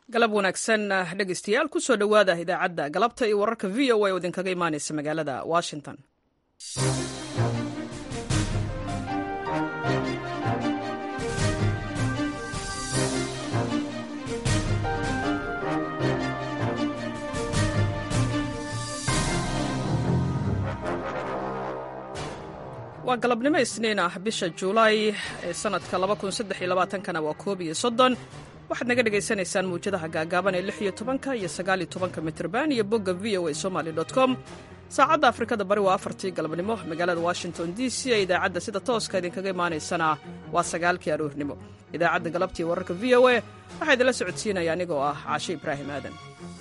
galab wanaagsan dhegeystayaal kusoo dhowaada idaacadda galabta iyo wararka v o a oo idinkaga imaaneysa magaalada washington waa galabnimo isniin ah bisha juulaay ee sanadka kana waa koob iyo soddon waxaad naga dhagaysanaysaan muwjadaha gaagaaban ee lix iyo tobanka iyo sagaaliyo tobanka mitrban iyo bogga v o a somaly com saacadda afrikada bari waa afartii galabnimo magaalada washington d c ee idaacadda sida tooska idinkaga imaanaysana waa sagaalkii aroornimo idaacadda galabtii wararka v o a waxaa idinla socodsiinaya anigoo ah caashe ibraahim aadan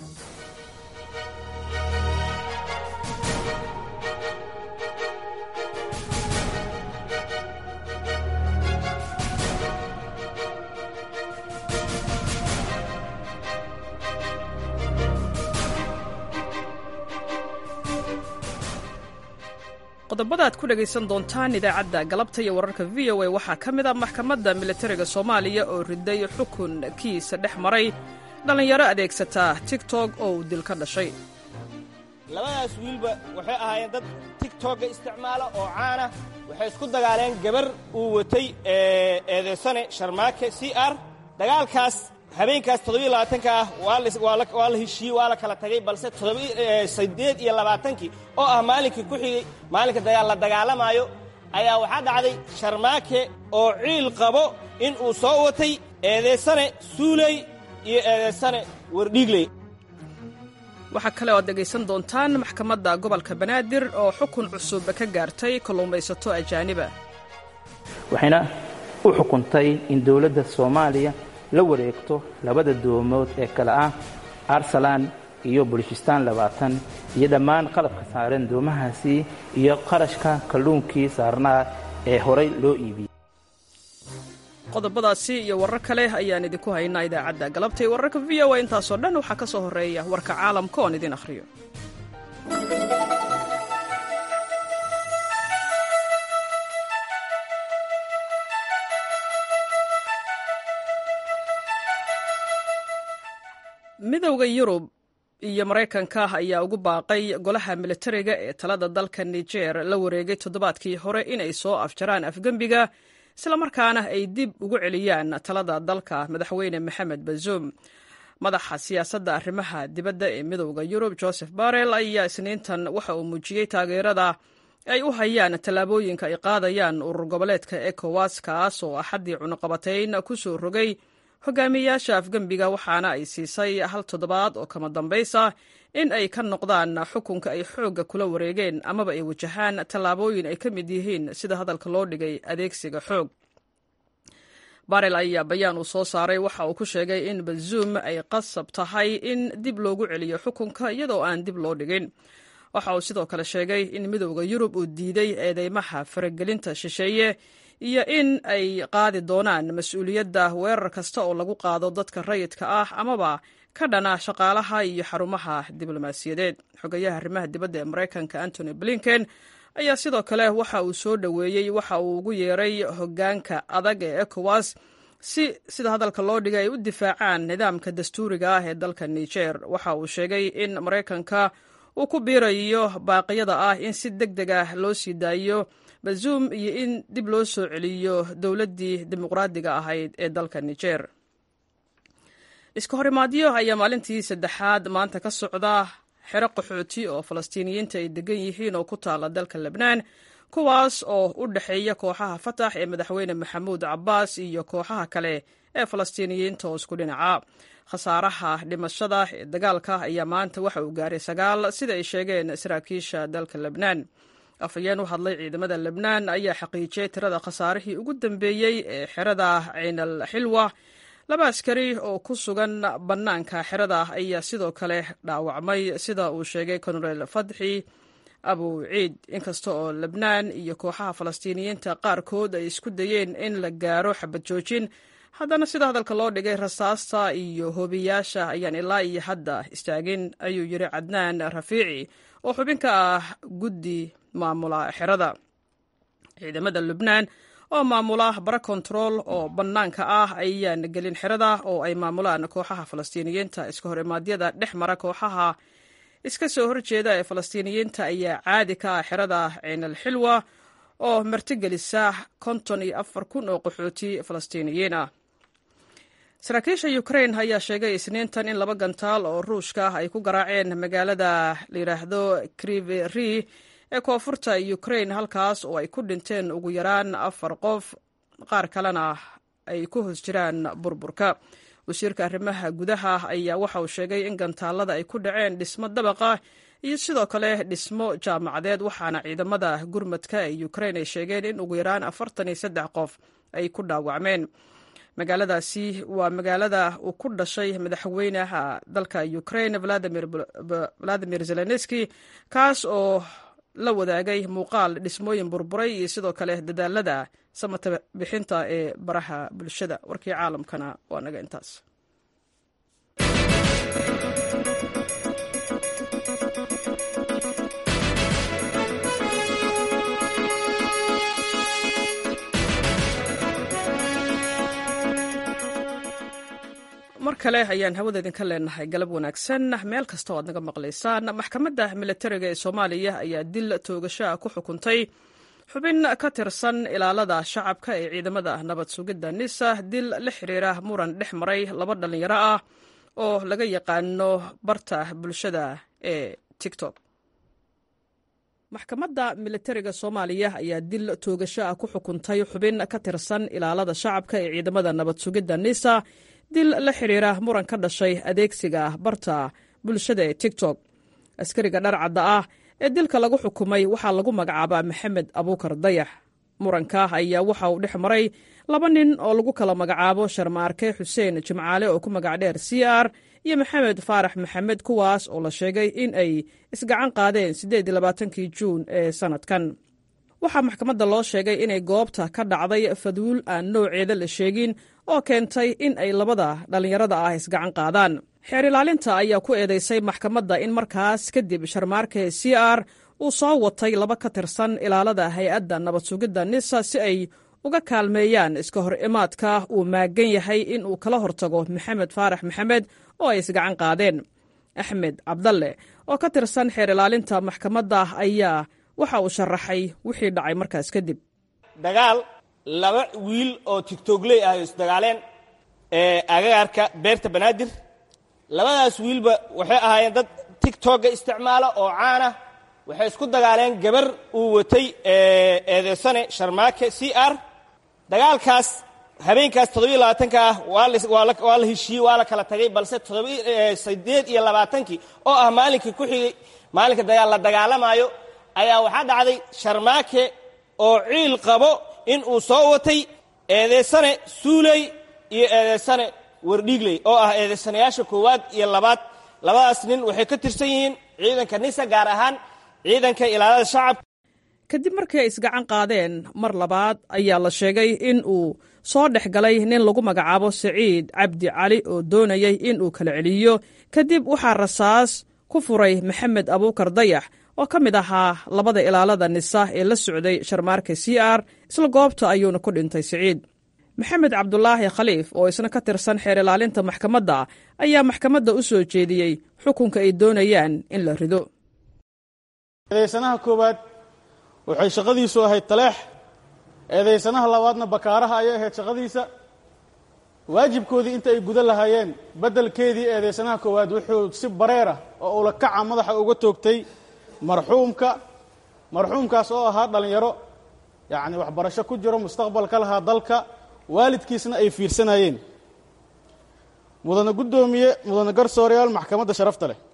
qodobada aad ku dhegaysan doontaan idaacadda galabta iyo wararka v o a waxaa ka mid ah maxkamadda militariga soomaaliya oo riday xukun kiisa dhex maray dhallinyaro adeegsata tigtog oo uu dil ka dhashay labadaas wiilba waxay ahaayeen dad tigtogga isticmaala oo caana waxay isku dagaaleen gabar uu watay eedeysane sharmaake c r dagaalkaas habeenkaas toddobaiylabaatanka ah waa la heshiiyey waa la kala tagay balse siddeed iyo labaatankii oo ah maalinkii ku xigay maalinka la dagaalamaayo ayaa waxaa dhacday sharmaake oo ciil qabo in uu soo watay eedaysane suuley iyo eedaysane wardhiigley waxaa kale oo ad dhegaysan doontaan maxkamadda gobolka banaadir oo xukun cusub ka gaartay kalluumaysato ajaaniba waxayna u xukuntay in dowladda soomaaliya la wareegto labada doomood ee kale ah arsalan iyo bulishistaan labaatan iyo dhammaan qalabka saaran doomahaasi iyo qarashka kalluunkii saarnaa ee horay loo iibiyey qodobadaasi iyo warar kale ayaan idinku haynaa idaacadda galabtay wararka v o a intaasoo dhan waxaa ka soo horreeya warka caalamka oon idin akhriyo midowda yurub iyo maraykanka ayaa ugu baaqay golaha militariga ee talada dalka niger la wareegay toddobaadkii hore inay soo afjaraan afgembiga islamarkaana ay dib ugu celiyaan talada dalka madaxweyne maxamed bazoum madaxa siyaasadda arrimaha dibadda ee midowda yurub joseph barrel ayaa isniintan waxa uu muujiyey taageerada ay u hayaan tallaabooyinka ay qaadayaan urur goboleedka ecowas kaas oo axaddii cunuqabatayn ku soo rogay hogaamiyeyaasha afgembiga waxaana ay siisay hal toddobaad oo kama dambaysa in ay ka noqdaan xukunka ay xoogga kula wareegeen amaba ay wajahaan tallaabooyin ay ka mid yihiin sida hadalka loo dhigay adeegsiga xoog barel ayaa bayaan uu soo saaray waxa uu ku sheegay in bazuum ay qasab tahay in dib loogu celiyo xukunka iyadoo aan dib loo dhigin waxa uu sidoo kale sheegay in midowda yurub uu diiday eedeymaha faragelinta shisheeye iyo in ay qaadi doonaan mas-uuliyadda weerar kasta oo lagu qaado dadka rayidka ah amaba ka dhana shaqaalaha iyo xarumaha diblomaasiyadeed xogayaha arrimaha dibadda ee maraykanka antony blinken ayaa sidoo kale waxa uu soo dhoweeyey waxa uu ugu yeeray hoggaanka adag ee ecowas si sida hadalka loo dhigay ay u difaacaan nidaamka dastuuriga ah ee dalka niger waxa uu sheegay in maraykanka uu ku biirayo baaqyada ah in si deg deg ah loo sii daayo bazuum iyo in dib loo soo celiyo dowladdii dimuqraadiga ahayd ee dalka niger iska horimaadyo ayaa maalintii saddexaad maanta ka socda xero qaxooti oo falastiiniyiinta ay degan yihiin oo ku taala dalka lebnaan kuwaas oo u dhexeeya kooxaha fatax ee madaxweyne maxamuud cabbaas iyo kooxaha kale ee falastiiniyiinta oo isku dhinaca khasaaraha dhimashada ee dagaalka ayaa maanta waxa uu gaaray sagaal sida ay sheegeen saraakiisha dalka lebnaan afhayeen u hadlay ciidamada lebnaan ayaa xaqiijiyey tirada khasaarihii ugu dambeeyey ee xerada ciinal xilwa laba askari oo ku sugan bannaanka xerada ayaa sidoo kale dhaawacmay sida uu sheegay konarel fadxi abu ciid inkasta oo lebnaan iyo kooxaha falastiiniyiinta qaarkood ay isku dayeen in la gaaro xabad joojin haddana sida hadalka loo dhigay rasaasta iyo hoobiyaasha ayaan ilaa iyo hadda istaagin ayuu yidhi cadnaan rafiici oo xubin ka ah guddi maamula xerada ciidamada lubnaan oo maamula bara kontarool oo bannaanka ah ayaan gelin xerada oo ay maamulaan kooxaha falastiiniyiinta iska hor imaadyada dhex mara kooxaha iska soo horjeeda ee falastiiniyiinta ayaa caadi ka ah xerada ciinal xilwa oo martigelisa konton iyo afar kun oo qaxooti falastiiniyiin ah saraakiisha ukrain ayaa sheegay isniintan in laba gantaal oo ruushka ay ku garaaceen magaalada layidhaahdo kriveri ee koonfurta ukrain halkaas oo ay ku dhinteen ugu yaraan afar qof qaar kalena ay ku hoos jiraan burburka wasiirka arrimaha gudaha ayaa waxa uu sheegay in gantaalada ay ku dhaceen dhismo dabaqa iyo sidoo kale dhismo jaamacadeed waxaana ciidamada gurmadka ee ukrain ay sheegeen in ugu yaraan afartan iyo saddex qof ay ku dhaawacmeen magaaladaasi waa magaalada uu ku dhashay madaxweynaha dalka ukrain valadimir zelenski kaas oo la wadaagay muuqaal dhismooyin burburay iyo sidoo kale dadaalada samata bixinta ee baraha bulshada warkii caalamkana waa naga intaas mar kale ayaan hawada idinka leenahay galab wanaagsan meel kasta oo aad naga maqlaysaan maxkamadda milatariga ee soomaaliya ayaa dil toogashaa ku xukuntay xubin ka tirsan ilaalada shacabka ee ciidamada nabad sugidda nisa dil la xiriira muran dhex maray laba dhallinyaro ah oo laga yaqaano barta bulshada ee tiktok maxkamadda milatariga soomaaliya ayaa dil toogasho ah ku xukuntay xubin ka tirsan ilaalada shacabka ee ciidamada nabad sugidda nisa dil la xiriira muran ka dhashay adeegsiga barta bulshada ee tiktok askariga dharcadda ah ee dilka lagu xukumay waxaa lagu magacaabaa maxamed abuukar dayax muranka ayaa waxa uu dhex maray laba nin oo lagu kala magacaabo sharmaarke xuseen jimcaale oo ku magac dheer c r iyo maxamed faarax maxamed kuwaas oo la sheegay in ay isgacan qaadeen siddeed iyo labaatankii juun ee sannadkan waxaa maxkamadda loo sheegay inay goobta ka dhacday faduul aan nooceeda la sheegin oo keentay in ay labada dhallinyarada ah isgacan qaadaan xeer ilaalinta ayaa ku eedaysay maxkamadda in markaas kadib sharmaarke c r uu soo watay laba ka tirsan ilaalada hay-adda nabad sugidda nisa si ay uga kaalmeeyaan iska hor imaadka uu maagan yahay in uu kala hortago maxamed faarax maxamed oo ay isgacan qaadeen axmed cabdalle oo ka tirsan xeer ilaalinta maxkamadda ayaa waxa uu sharaxay wixii dhacay markaas kadib dagaal laba wiil oo tigtogley ah oo isdagaaleen ee agagaarka beerta banaadir labadaas wiilba waxay ahaayeen dad tigtogga isticmaala oo caana waxay isku dagaaleen gabar uu watay eedeysane sharmaake c r dagaalkaas habeenkaas toddobiyo labaatanka ah waa la heshiiyey waa la kala tagay balse siddeed iyo labaatankii oo ah maalinkii ku xigay maalinka dagaal la dagaalamaayo ayaa waxaa dhacday sharmaake oo ciil qabo in uu soo watay eedeysane suuley iyo eedeysane wardhiigley oo ah eedeysanayaasha koowaad iyo labaad labadaas nin waxay ka tirsan yihiin ciidanka nisa gaar ahaan ciidanka ilaalada shacabka kadib markii ay isgacan qaadeen mar labaad ayaa la sheegay in uu soo dhex galay nin lagu magacaabo saciid cabdi cali oo doonayay in uu kala celiyo kadib waxaa rasaas ku furay maxamed abuukar dayax oo ka mid ahaa labada ilaalada nisa ee la socday sharmaarka c r isla goobta ayuuna ku dhintay siciid maxamed cabdulaahi khaliif oo isna ka tirsan xeer ilaalinta maxkamadda ayaa maxkamadda u soo jeediyey xukunka ay doonayaan in la rido eedaysanaha koowaad waxay shaqadiisu ahayd taleex eedaysanaha labaadna bakaaraha ayay ahayd shaqadiisa waajibkoodii inta ay gudan lahaayeen beddelkeedii eedaysanaha koowaad wuxuu si bareerah oo ula kaca madaxa uga toogtay marxuumka marxuumkaas oo ahaa dhallinyaro yacni waxbarasho ku jiro mustaqbal ka lahaa dalka waalidkiisna ay fiirsanayeen mudane guddoomiye mudane garsooreyaal maxkamadda sharafta leh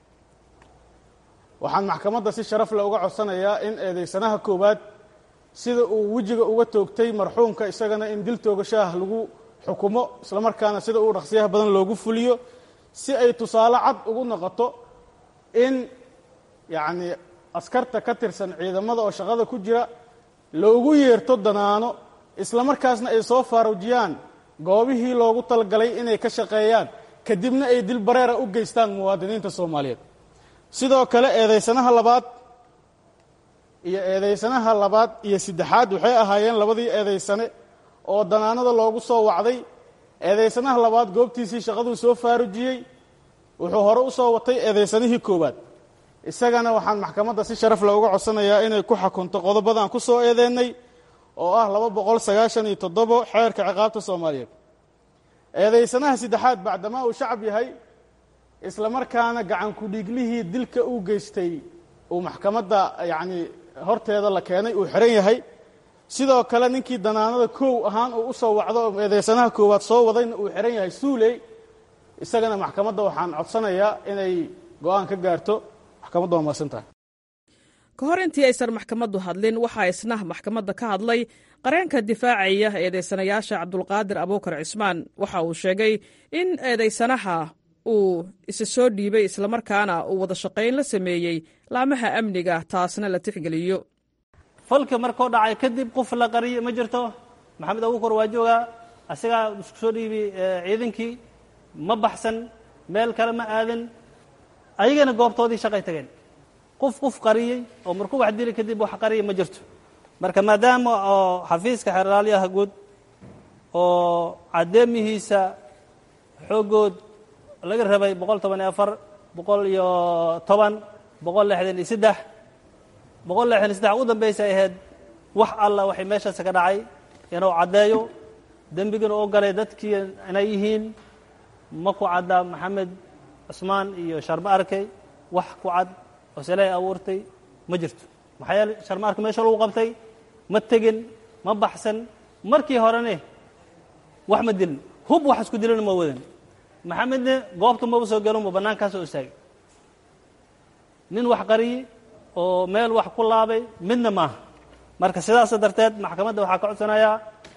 waxaan maxkamadda si sharaf leh uga codsanayaa in eedaysanaha koowaad sida uu wejiga uga toogtay marxuumka isagana in dil toogashaah lagu xukumo islamarkaana sida uu dhaqsiyaha badan loogu fuliyo si ay tusaale cad ugu noqoto in yacnii askarta ka tirsan ciidamada oo shaqada ku jira loogu yeerto danaano islamarkaasna ay soo faaruujiyaan goobihii loogu talagalay inay ka shaqeeyaan kadibna ay dil bareera u geystaan muwaadiniinta soomaaliyeed sidoo kale eedaysanaha labaad iyo eedaysanaha labaad iyo saddexaad waxay ahaayeen labadii eedaysane oo danaanada loogu soo wacday eedaysanaha labaad goobtiisii shaqaduu soo faarujiyey wuxuu hore u soo watay eedaysanihii koowaad isagana waxaan maxkamadda si sharaf leh uga codsanayaa inay ku xakunto qodobadan ku soo eedeennay oo ah laba boqol sagaashan iyo toddobo xeerka ciqaabta soomaaliyeed eedaysanaha saddexaad bacdamaa uu shacab yahay isla markaana gacan ku-dhiiglihii dilka uu geystay uu maxkamadda yacni horteeda la keenay uu xihan yahay sidoo kale ninkii danaanada kow ahaan uu u soo wacdo oo eedaysanaha koowaad soo wadayna uu xihan yahay suuley isagana maxkamadda waxaan codsanayaa inay go-aan ka gaarto maxkamadda waa mahadsan tahay ka hor intii aysan maxkamaddu hadlin waxaa isna maxkamadda ka hadlay qareenka difaacaya eedaysanayaasha cabdulqaadir abuukar cismaan waxa uu sheegay in eedaysanaha uu isa soo dhiibay islamarkaana uu wada shaqayn la sameeyey laamaha amniga taasna la tixgeliyo falka markuu dhacay kadib qof la qariyo ma jirto maxamed abuukar waa joogaa asagaa isku soo dhiibi ciidankii ma baxsan meel kale ma aadan ayagana goobtoodii shaqay tageen qof qof qariyey oo markuu wax dili kadib wax qariya ma jirto marka maadaama oo xafiiska xeraalyaha guud oo caddeemihiisa xooggood laga rabay boqol toban iyo afar boqol iyo toban boqol lixdan iyo saddex boqol lixdan iyo saddex u dambaysa ay ahayd wax alla waxay meeshaas ka dhacay inuu caddeeyo dembigana u galay dadkii inay yihiin ma ku cadda maxamed cusmaan iyo sharma arkay wax ku cad oo silay abuurtay ma jirto maxaa yeele sharma arka meesha lagu qabtay ma tegin ma baxsan markii horene wax ma dilin hub wax isku dilana ma wadan maxamedne goobta maba soo gelin ma bannaankaasoo istaagay nin wax qariyey oo meel wax ku laabay midna maaha marka sidaas darteed maxkamadda waxaa ka codsanayaa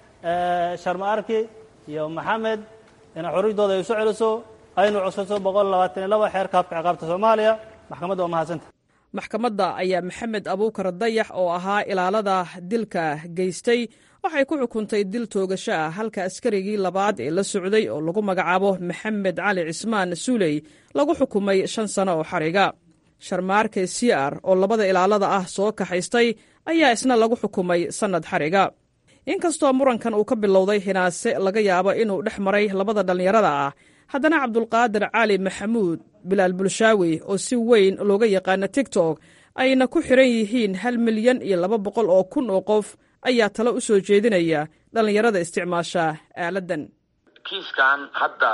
sharma arki iyo maxamed inay xorriydooda ay isu celiso aynu codsato boqol labaatan iyo laba xeerka habka ciqaabta soomaaliya maxkamadda waa mahadsanta maxkamadda ayaa maxamed abuukar dayax oo ahaa ilaalada dilka geystay waxay ku xukuntay dil toogasho ah halka askarigii labaad ee la socday oo lagu magacaabo maxamed cali cismaan suuley lagu xukumay shan sano oo xariga sharmaarke siar oo labada ilaalada ah soo kaxaystay ayaa isna lagu xukumay sannad xariga inkastoo murankan uu ka bilowday hinaase laga yaabo inuu dhex maray labada dhallinyarada ah haddana cabdulqaadir cali maxamuud bilaal bulshaawi oo si weyn looga yaqaana tigtok ayna ku xiran yihiin hal milyan iyo laba boqol oo kun oo qof ayaa talo u soo jeedinaya dhallinyarada isticmaasha aaladdan kiiskan hadda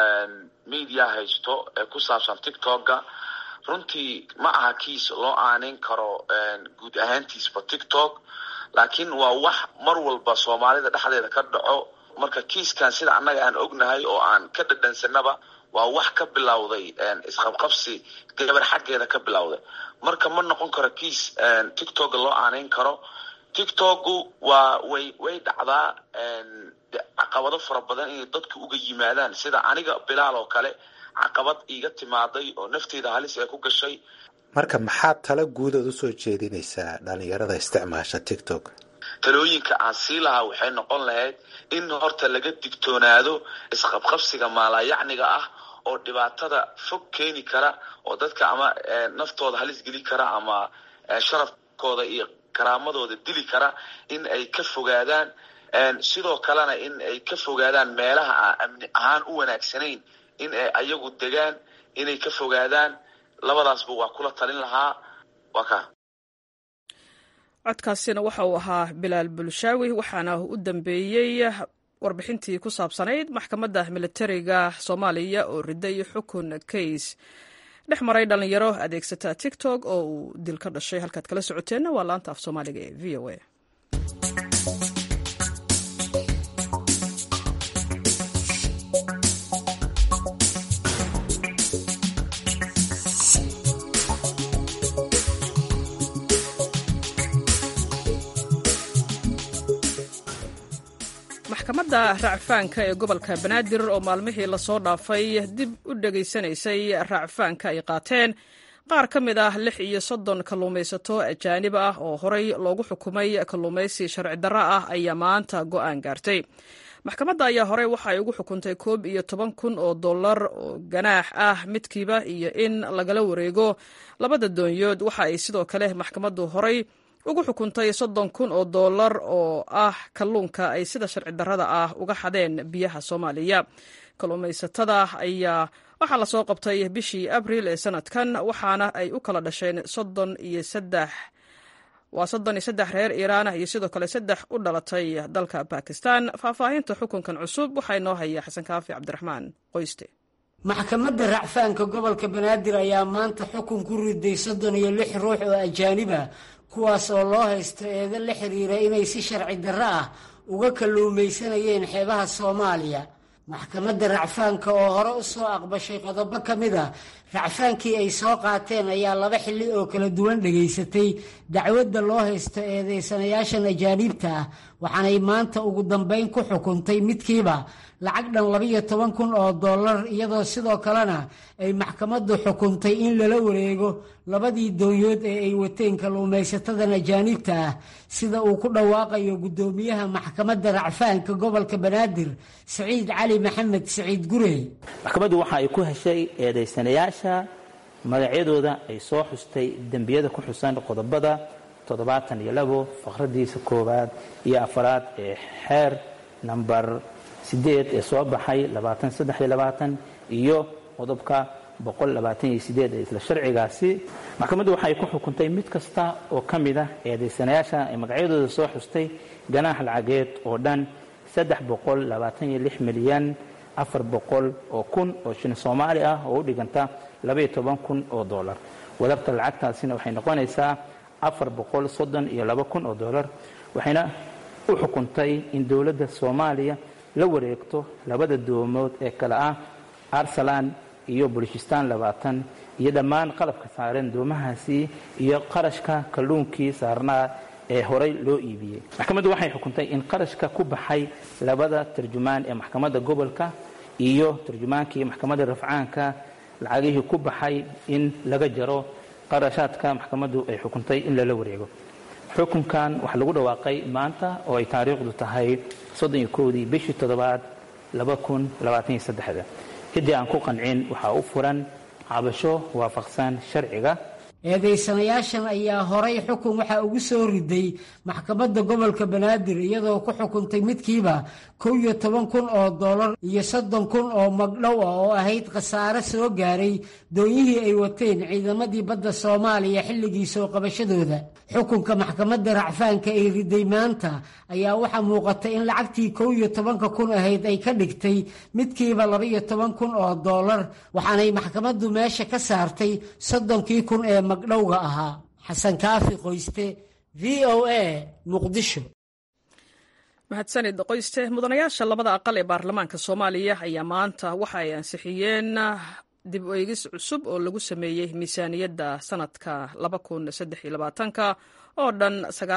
media haysto ee ku saabsan tictokga runtii ma aha kiis loo aaneyn karo guud ahaantiisba tictok laakiin waa wax mar walba soomaalida dhexdeeda ka dhaco marka kiiskan sida annaga aan ognahay oo aan ka dhadhansanaba waa wax ka bilowday isqabqabsi gabar xaggeeda ka bilowday marka ma noqon karo kiis tictokga loo aaneyn karo tictokgu waa way way dhacdaa caqabado fara badan inay dadku uga yimaadaan sida aniga bilaal oo kale caqabad iiga timaaday oo nafteeda halis ee ku gashay marka maxaad tala guudood usoo jeedinaysaa dhalinyarada isticmaasha tictok talooyinka aan sii lahaa waxay noqon lahayd in horta laga digtoonaado isqabqabsiga maalayacniga ah oo dhibaatada fog keeni kara oo dadka ama naftooda halis geli kara ama sharafkooda iyo karaamadooda dili kara in ay ka fogaadaan sidoo kalena in ay ka fogaadaan meelaha aan amni ahaan u wanaagsanayn in ay ayagu degaan inay ka fogaadaan labadaasba waa kula talin lahaa waa ka codkaasina waxa uu ahaa bilaal bulshaawi waxaana u dambeeyey warbixintii ku saabsanayd maxkamadda militariga soomaaliya oo riday xukun kays dhex maray dhalinyaro adeegsata tictok oo uu dil ka dhashay halkaad kala socoteenna waa laanta af soomaaliga ee v o a maxkamadda racfaanka ee gobolka banaadir oo maalmihii lasoo dhaafay dib u dhegaysanaysay racfaanka ay qaateen qaar ka mid ah lix iyo soddon kalluumaysato ajaanib ah oo horey loogu xukumay kalluumaysi sharci darro ah ayaa maanta go'aan gaartay maxkamadda ayaa horey waxa ay ugu xukuntay koob iyo toban kun oo dollar oo ganaax ah midkiiba iyo in lagala wareego labada doonyood waxa ay sidoo kale maxkamaddu horey ugu xukuntay soddon kun oo dollar oo ah kalluunka ay sida sharci darrada ah uga xadeen biyaha soomaaliya kalluumaysatada ayaa waxaa lasoo qabtay bishii abriil ee sanadkan waxaana ay u kala dhasheen soddon iyo saddex waa soddon iyo saddex reer iiraan iyo sidoo kale saddex u dhalatay dalka bakistan faahfaahinta xukunkan cusub waxaa inoo haya xasan kaafi cabdiraxmaan qoyste maxkamadda racfaanka gobolka banaadir ayaa maanta xukun ku riday soddon iyo lix ruux oo ajaanib ah kuwaas oo loo haysto eedo la xiriira inay si sharci darro ah uga kalluumaysanayeen xeebaha soomaaliya maxkamadda racfaanka oo hore u soo aqbashay qodobo ka mid a racfaankii ay soo qaateen ayaa laba xilli oo kala duwan dhegaysatay dacwadda loo haysto eedeysanayaashan ajaaniibta ah waxaanay maanta ugu dambayn ku xukuntay midkiiba lacag dhan labiyo toban kun oo dollar iyadoo sidoo kalena ay maxkamaddu xukuntay in lala wareego labadii doonyood ee ay wateen kalluumaysatadan ajaaniibta ah sida uu ku dhawaaqayo guddoomiyaha maxkamadda racfaanka gobolka banaadir siciid cali maxamed siciid gurey maxkamaddu waxa ay ku heshay eedaysanayaasha magacyadooda ay soo xustay dembiyada ku xusan qodobada toddobaatan iyo labo faqradiisa koowaad iyo afaraad ee xeer namber sideed ee soo baxay labaatan saddex iyo labaatan iyo qodobka boqol labaatan iyo sideed ee isla sharcigaasi maxkamaddu waxay ku xukuntay mid kasta oo ka mid ah eedaysanayaasha ay magacyadooda soo xustay ganaax lacageed oo dhan saddex boqol labaatan iyo lix milyan afar boqol oo kun oo shilin soomaali ah oo u dhiganta labaiyo toban kun oo dollar wadabta lacagtaasina waxay noqonaysaa afar boqol soddon iyo laba kun oo dollar waxayna u xukuntay in dowladda soomaaliya la wareegto labada doomood ee kale ah arsalan iyo bulishistan labaatan iyo dhammaan qalabka saareen doomahaasi iyo qarashka kalluunkii saarnaa ee horey loo iibiyey maxkamaddu waxay xukuntay in qarashka ku baxay labada tarjumaan ee maxkamadda gobolka iyo tarjumaankii maxkamadda rafcaanka lacagihii ku baxay in laga jaro qarashaadka maxkamaddu ay xukuntay in lala wareego xukunkan waxaa lagu dhawaaqay maanta oo ay taariikhdu tahay soddon iyo kowdii bishii toddobaad laba kun labaatan iyo saddexda ciddii aan ku qancin waxaa u furan cabasho waafaqsan sharciga eedaysanayaashan ayaa horay xukun waxaa ugu soo riday maxkamadda gobolka banaadir iyadoo ku xukuntay midkiiba kow iyo toban kun oo dollar iyo soddon kun oo magdhow ah oo ahayd khasaare soo gaaray doonyihii ay wateen ciidamadii badda soomaaliya xilligii soo qabashadooda xukunka maxkamadda racfaanka ay riday maanta ayaa waxaa muuqata in lacagtii kow iyo tobanka kun ahayd ay ka dhigtay midkiiba labaiyo toban kun oo dollar waxaanay maxkamaddu meesha ka saartay soddonkii kun ee magdhowga ahaa xasan kaafi qoyste v o a muqdisho mahadsanid qoyste mudanayaasha labada aqal ee baarlamaanka soomaaliya ayaa maanta waxa ay ansixiyeen dib u eegis cusub oo lagu sameeyey miisaaniyadda sanadka ka oo dhan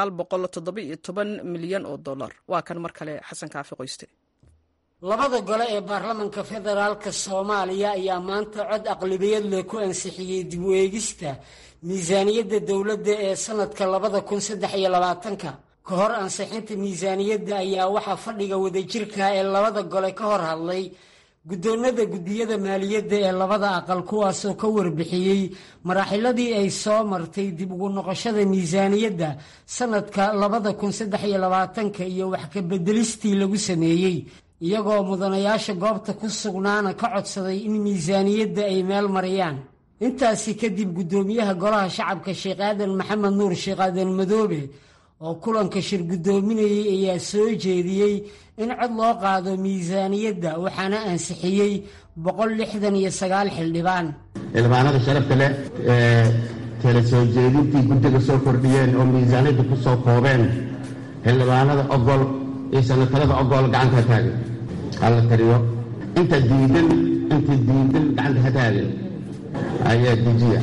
milyan oo dolar waa kan mar kale xasan kaafi qoyste labada gole ee baarlamanka federaalka soomaaliya ayaa maanta cod aqlabiyad leh ku ansixiyey dib u eegista miisaaniyadda dowladda ee sanadka labada kun saddex iyo labaatanka ka hor ansixinta miisaaniyadda ayaa waxaa fadhiga wadajirka ee labada gole ka hor hadlay guddoonada guddiyada maaliyadda ee labada aqal kuwaasoo ka warbixiyey maraaxiladii ay soo martay dib ugu noqoshada miisaaniyadda sanadka labada kun saddex iyo labaatanka iyo wax ka beddelistii lagu sameeyey iyagoo mudanayaasha goobta ku sugnaana ka codsaday in miisaaniyadda ay meel mariyaan intaasi kadib guddoomiyaha golaha shacabka sheekh aadan maxamed nuur sheekh aadan madoobe oo kulanka shir guddoominayay ayaa soo jeediyey in cod loo qaado miisaaniyadda waxaana ansixiyey boqol lixdan iyo sagaal xildhibaan xildhibaanada sharafta leh ee tala soo jeedintii guddiga soo kordhiyeen oo miisaaniyadda ku soo koobeen xildhibaanada ogol iyo sanatarada ogol gacanta ha taagin hala tariyo inta diidan inta diidan gacanta ha taagin ayaa dejiya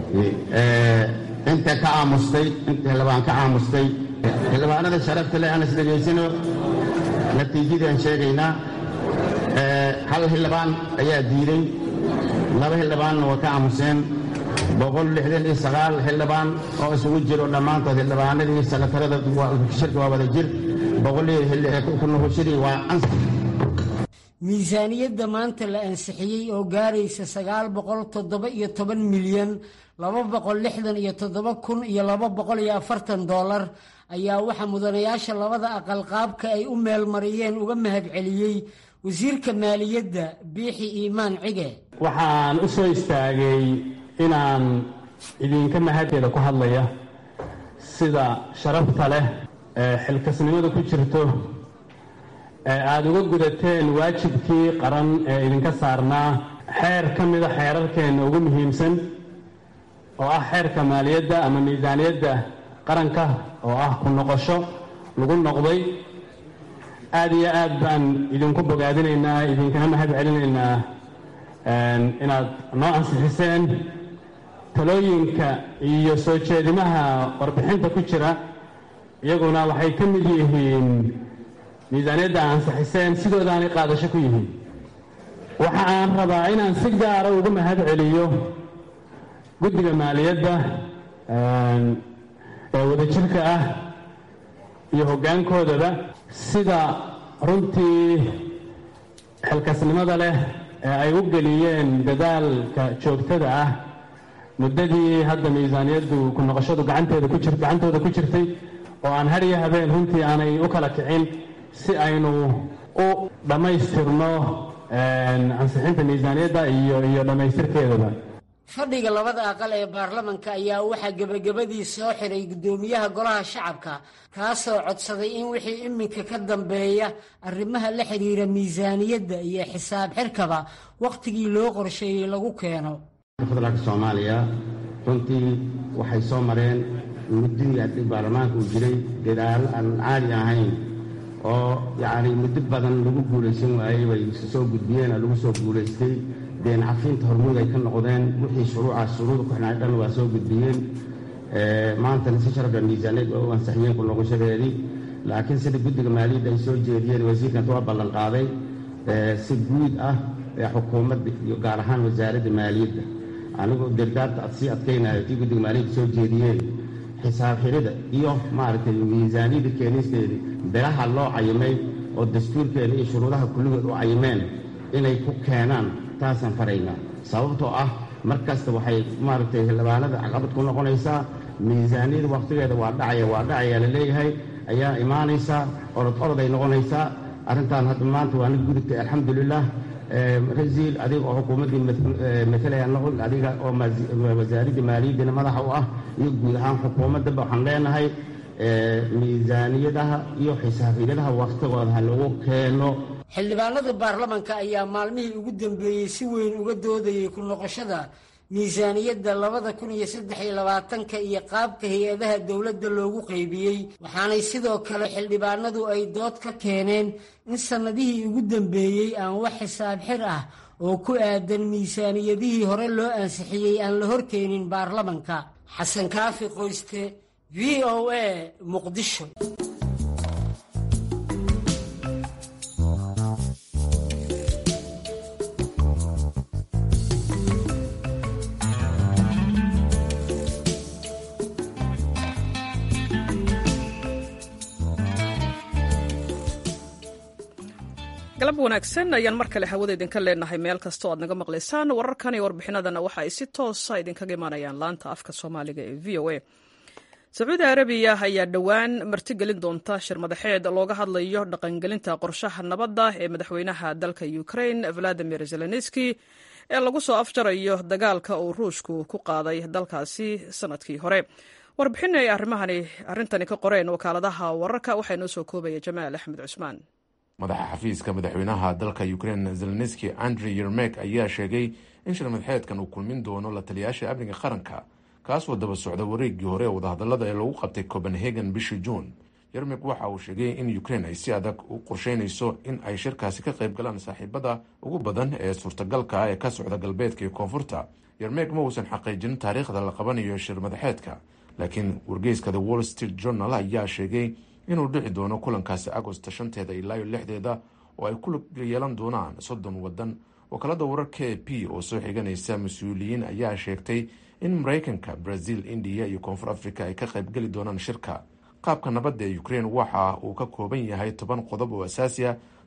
inta ka aamustay inta xildhibaan ka aamustay xildhibaanada sharafta leh aan isdhegaysano natiijadii aan sheegaynaa hal xildhibaan ayaa diiday laba xildhibaanna waa ka aamuseen boqol lixdan iyo sagaal xildhibaan oo isugu jiro dhammaantood xildhibaanadii sanatarada shirka waa wada jir boqolkunuhushadii waa ans miisaaniyadda maanta la ansixiyey oo gaaraysa sagaal boqol toddoba iyo toban milyan laba boqol lixdan iyo toddoba kun iyo laba boqol iyo afartan doolar ayaa waxaa mudanayaasha labada aqal qaabka ay u meelmariyeen uga mahadceliyey wasiirka maaliyadda biixi iimaan cige waxaan u soo istaagay inaan idinka mahadteeda ku hadlaya sida sharafta leh ee xilkasnimada ku jirto ee aada uga gudateen waajibkii qaran ee idinka saarnaa xeer ka mida xeerarkeenna ugu muhiimsan oo ah xeerka maaliyadda ama miisaaniyadda qaranka oo ah ku noqosho lagu noqday aada iyo aad baan idinku bogaadinaynaa idinkana mahad celinaynaa inaad noo ansixiseen talooyinka iyo soo jeedimaha warbixinta ku jira iyaguna waxay ka mid yihiin miisaaniyadda ansixiseen sidoodaanay qaadasho ku yihiin waxa aan rabaa inaan si gaara uga mahad celiyo guddiga maaliyadda ee wadajirka ah iyo hoggaankoodaba sida runtii xilkasnimada leh ee ay u geliyeen dadaalka joogtada ah muddadii hadda miisaaniyaddu ku noqoshadu gacanteeda ku jir gacantooda ku jirtay oo aan har iyo habeen runtii aanay u kala kicin si aynu u dhammaystirno ansixinta miisaaniyadda iyo iyo dhammaystirkeedaba fadhiga labada aqal ee baarlamanka ayaa waxaa gebagabadii soo xiray guddoomiyaha golaha shacabka kaasoo codsaday in wixii iminka ka dambeeya arrimaha la xidhiira miisaaniyadda iyo xisaab xirkaba wakhtigii loo qorsheeyey lagu keeno federaalka soomaaliya runtii waxay soo mareen muddadii haddii baarlamaanka uu jiray dadaalo aan caadi ahayn oo yacni muddo badan lagu guulaysan waayey bay soo gudbiyeen oo lagu soo guulaystay deen cafiinta hormuud ay ka noqdeen wixii shuruucaas shuruuda ku xidhnaa dhan waa soo gudbiyeen maantana si sharafla miisaaniyad waa u ansixiyeen ku noqoshadeedii laakiin sida guddiga maaliyadda ay soo jeediyeen wasiirkanta waa ballan qaaday si guud ah ee xukuumadda iyo gaar ahaan wasaaradda maaliyadda anigoo dirdaarta ad sii adkaynayo tii guddiga maaliyadda soo jeediyeen xisaab xirida iyo maaragtay miisaaniyadda keenisteedii bilaha loo cayimay oo dastuurkeena iyo shuruudaha kulligood u cayimeen inay ku keenaan taasaan faraynaa sababtoo ah mar kasta waxay maaragtay xildhibaanada caqabad ku noqonaysaa miisaaniyada wakhtigeeda waa dhacaya waa dhacaya la leeyahay ayaa imaanaysaa orod orod ay noqonaysaa arrintan hadda maanta waa nig gudubtay alxamdulilah rasiil adiga oo xukuumaddii matalaya noqon adiga oo wasaaradda maaliyaddina madaxa u ah iyo guud ahaan xukuumaddaba waxaan leenahay miisaaniyadaha iyo xisaabiyadaha wakhtigooda ha lagu keeno xildhibaanada baarlamanka ayaa maalmihii ugu dambeeyey si weyn uga doodayay ku noqoshada miisaaniyadda labada kun iyo saddex iyo labaatanka iyo qaabka hay-adaha dowladda loogu qaybiyey waxaanay sidoo kale xildhibaanadu ay dood ka keeneen in sannadihii ugu dambeeyey aan wax xisaab xir ah oo ku aadan miisaaniyadihii hore loo ansixiyey aan la horkeenin baarlamanka xasan kaafi qoyste v o a muqdisho galab wanaagsan ayaan mar kale hawada idinka leenahay meel kastoo aad naga maqlaysaan wararkan iyo warbixinadana waxa ay si toosa idinkaga imaanayaan laanta afka soomaaliga ee v o a sacuudi arabiya ayaa dhowaan martigelin doonta shir madaxeed looga hadlayo dhaqangelinta qorshaha nabadda ee madaxweynaha dalka ukrain valadimir zelenski ee lagu soo afjarayo dagaalka uu ruushku ku qaaday dalkaasi sanadkii hore warbixin ay arrintani ka qoreen wakaaladaha wararka waxaa inoo soo koobaya jamaal axmed cusmaan madaxa xafiiska madaxweynaha dalka ukrain zelenski andrey yermek ayaa sheegay in shir madaxeedkan uu kulmin doono la taliyaasha amniga qaranka kaasoo daba socda wareegii hore ee wadahadalada ee lagu qabtay copenhagen bishii juun yermek waxa uu sheegay in ukrain ay si adag u qorsheynayso in ay shirkaasi ka qayb galaan saaxiibada ugu badan ee suurtagalka ah ee ka socda galbeedka iyo koonfurta yermek ma uusan xaqiijin taariikhda la qabanayo shir madaxeedka laakiin wargeyska the wall street journal ayaa sheegay inuu dhici doono kulankaasi agosta shanteeda ilaa iyo lixdeeda oo ay ku yeelan doonaan soddon waddan wakaalada warar k p oo soo xiganaysa mas-uuliyiin ayaa sheegtay in maraykanka brazil indiya iyo koonfur africa ay ka qaybgeli doonaan shirka qaabka nabadda ee ukrain waxa uu ka kooban yahay toban qodob oo asaasi ah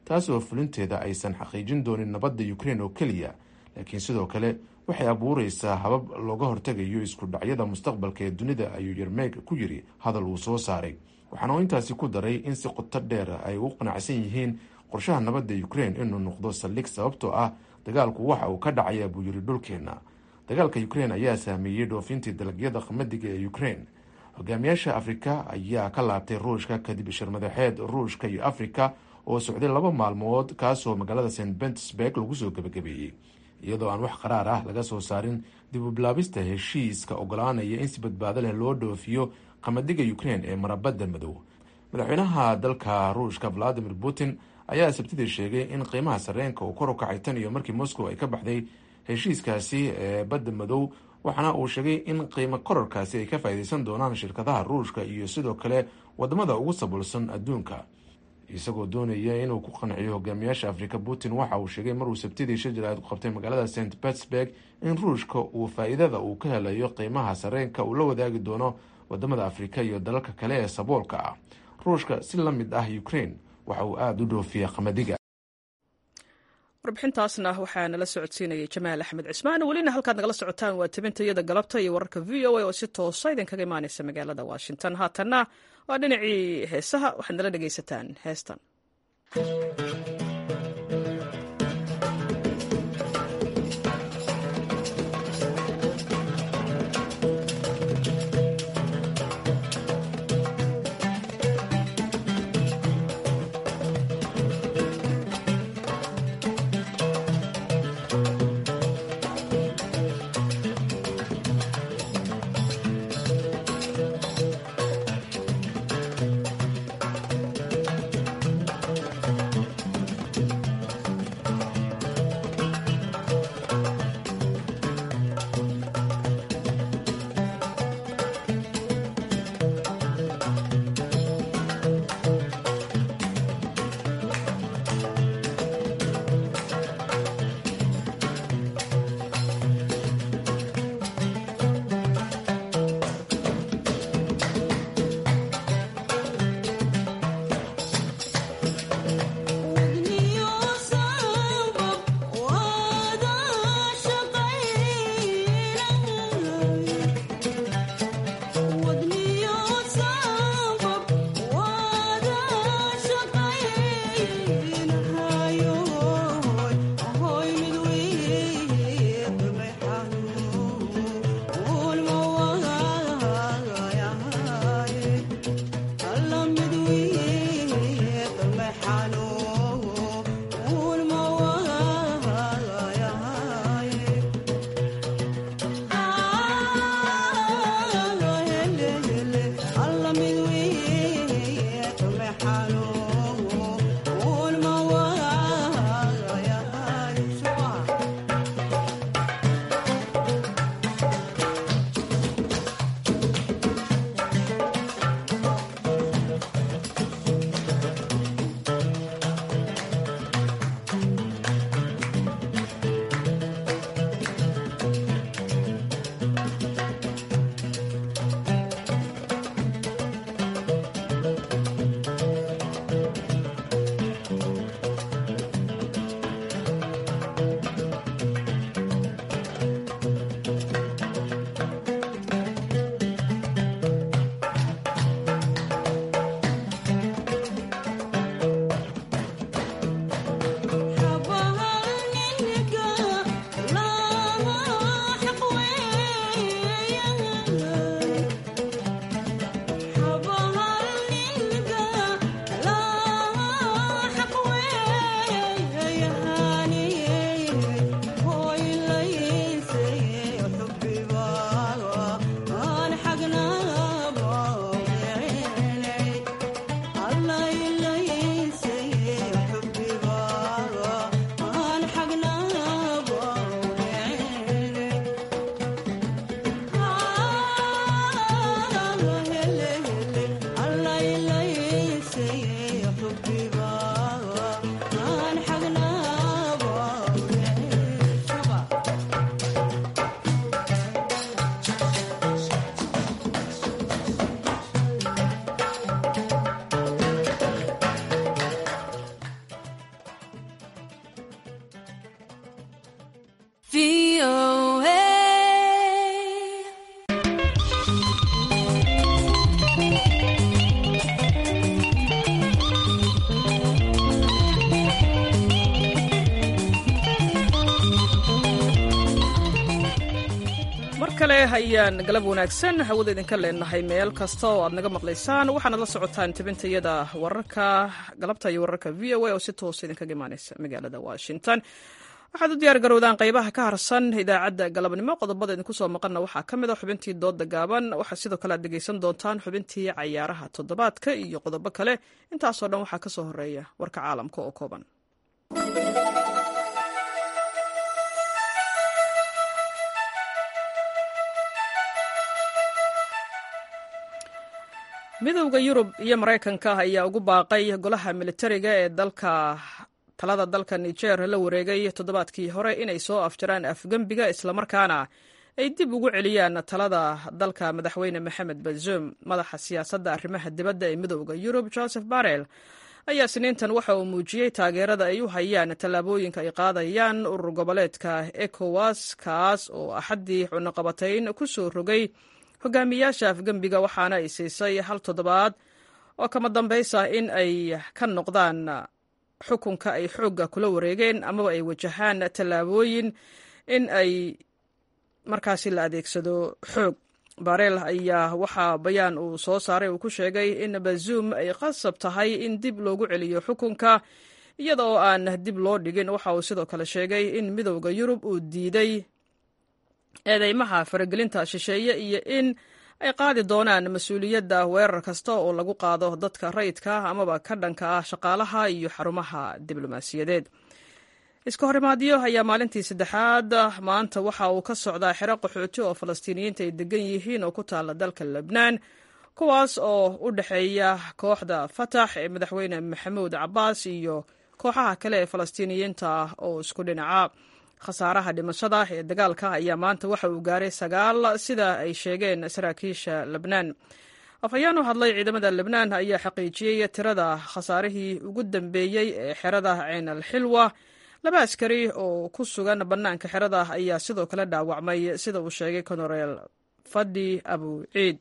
taasoo fulinteeda aysan xaqiijin doonin nabadda ukrain oo keliya laakiin sidoo kale waxay abuureysaa habab looga hortegayo isku dhacyada mustaqbalka ee dunida ayuu yermeeg ku yiri hadal uu soo saaray waxaana uu intaasi ku daray in si qoto dheer ay ugu qanacsan yihiin qorshaha nabadda ukrain inuu noqdo saldhig sababtoo ah dagaalku waxa uu ka dhacaya buu yiri dhulkeenna dagaalka ukrain ayaa saameeyey dhoofintii dalagyada qamadiga ee ukrain hogaamiyaasha afrika ayaa ka laabtay ruushka kadib shirmadaxeed ruushka iyo afrika oo socday laba maalmood kaasoo magaalada st petersburg lagu soo gebagabeeyey iyadoo aan wax qaraar ah laga soo saarin dib u bilaabista heshiiska ogolaanaya in si badbaado leh loo dhoofiyo qamadiga ukrain ee marabadda madow madaxweynaha dalka ruushka valadimir putin ayaa sabtidii sheegay in qiimaha sareenka uu kor u kacay tan iyo markii moscow ay ka baxday heshiiskaasi ee badda madow waxaana uu sheegay in qiimo korarkaasi ay ka faa'iideysan doonaan shirkadaha ruushka iyo sidoo kale wadamada ugu saboolsan adduunka isagoo doonaya inuu ku qanciyo hogaamiyaasha afrika putin waxa uu sheegay maruu sabtidii shir jaraa'id ku qabtay magaalada st petersburg in ruushka uu faa'iidada uu ka helayo qiimaha sareenka uu la wadaagi doono wadamada afrika iyo dalalka kale ee saboolka ah ruushka si la mid ah ukrain waxa uu aada u dhoofiya qamadiga warbixintaasna waxaa nala socodsiinayay jamaal axmed cismaan welina halkaad nagala socotaan waa tabintayada galabta iyo wararka v o a oo si toosa idinkaga imaaneysa magaalada washington haatanna waa dhinacii heesaha waxaad nala dhegaysataan heestan kale ayaan galab wanaagsan hawada idinka leenahay meel kasta oo aad naga maqlaysaan waxaanad la socotaan tibintayada wararka galabta iyo wararka v o a oo si toosa idinkaga imaaneysa magaalada washington waxaad u diyaar garowdaan qaybaha ka harsan idaacadda galabnimo qodobada idinku soo maqanna waxaa ka mid a xubintii dooda gaaban waxaa sidoo kale aad dhegeysan doontaan xubintii cayaaraha toddobaadka iyo qodobo kale intaasoo dhan waxaa kasoo horeeya warka caalamka oo kooban midowda yurub iyo maraykanka ayaa ugu baaqay golaha militariga ee dalka talada dalka niger la wareegay toddobaadkii hore inay soo afjaraan afgembiga islamarkaana ay dib ugu celiyaan talada dalka madaxweyne maxamed bazoum madaxa siyaasadda arrimaha dibadda ee midowda yurub joseph barel ayaa siniintan waxa uu muujiyey taageerada ay u hayaan tallaabooyinka ay qaadayaan urur goboleedka ecowas kaas oo axaddii cunaqabatayn ku soo rogay hogaamiyaasha afgembiga waxaana ay siisay hal toddobaad oo kama dambaysa in ay ka noqdaan xukunka ay xoogga kula wareegeen amaba ay wajahaan tallaabooyin in ay markaasi la adeegsado xoog bareel ayaa waxaa bayaan uu soo saaray uu ku sheegay in bazuum ay qasab tahay in dib loogu celiyo xukunka iyada oo aan dib loo dhigin waxa uu sidoo kale sheegay in midowda yurub uu diiday eedeymaha faragelinta shisheeye iyo in ay qaadi doonaan mas-uuliyadda weerar kasta oo lagu qaado dadka rayidka amaba ka dhanka ah shaqaalaha iyo xarumaha diblomaasiyadeed iska horimaadyo ayaa maalintii saddexaad maanta waxa uu ka socdaa xero qaxooti oo falastiiniyiinta ay degan yihiin oo ku taala dalka lebnaan kuwaas oo u dhexeeya kooxda fatax ee madaxweyne maxamuud cabaas iyo kooxaha kale ee falastiiniyiinta ah oo isku dhinaca khasaaraha dhimashada ee dagaalka ayaa maanta waxa uu gaaray sagaal sida ay sheegeen saraakiisha lebnaan afhayeen u hadlay ciidamada lebnaan ayaa xaqiijiyey tirada khasaarihii ugu dambeeyey ee xerada ceen al xilwa laba askari oo ku sugan bannaanka xerada ayaa sidoo kale dhaawacmay sida uu sheegay konoreel fadhi abu ciid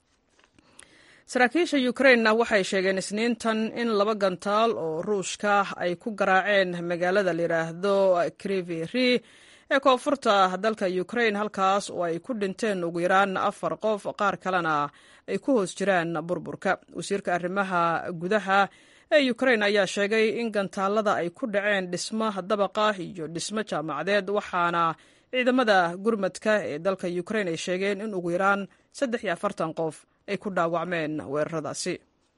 saraakiisha ukrainna waxay sheegeen isniintan in laba gantaal oo ruushka ay ku garaaceen magaalada layidhaahdo kriveri ee koonfurta dalka ukrain halkaas oo ay ku dhinteen ugu yaraan afar qof qaar kalena ay ku hoos jiraan burburka wasiirka arrimaha gudaha ee ukrain ayaa sheegay in gantaalada ay ku dhaceen dhismo dabaqa iyo dhismo jaamacadeed waxaana ciidamada gurmadka ee dalka ukrain ay sheegeen in ugu yaraan saddex iyo afartan qof ay ku dhaawacmeen weeraradaasi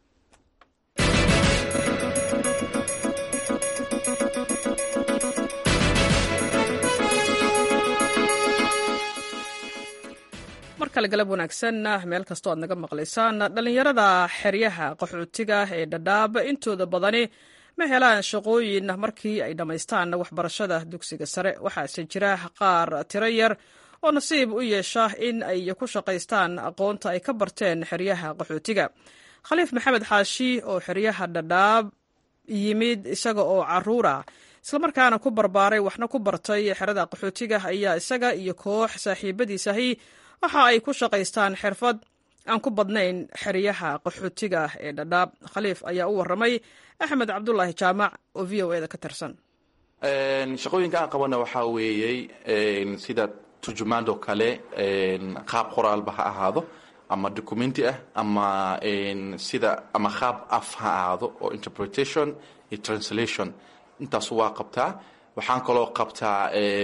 mar kale galab wanaagsan meel kastoo aad naga maqlaysaan dhallinyarada xeryaha qaxootiga ee dhadhaab intooda badani ma helaan shaqooyin markii ay dhammaystaan waxbarashada dugsiga sare waxaase jira qaar tiro yar oo nasiib u yeesha in ay ku shaqaystaan aqoonta ay ka barteen xeryaha qaxootiga khaliif maxamed xaashi oo xeryaha dhadhaab yimid isaga oo caruura islamarkaana ku barbaaray waxna ku bartay xerada qaxootiga ayaa isaga iyo koox saaxiibadiisahi waxa ay ku shaqaystaan xirfad aan ku badnayn xeryaha qaxootiga ee dhadhaab khaliif ayaa u waramay axmed cabdulaahi jaamac oo v o eda ka tirsan shaqooyinka aan qabana waxaa weeyey sida turjumaanoo kale qaab qoraalba ha ahaado ama documenti ah ama sida ama qaab af ha ahaado oo interpretation iyo translation intaasu waa qabtaa waxaan kaloo qabtaa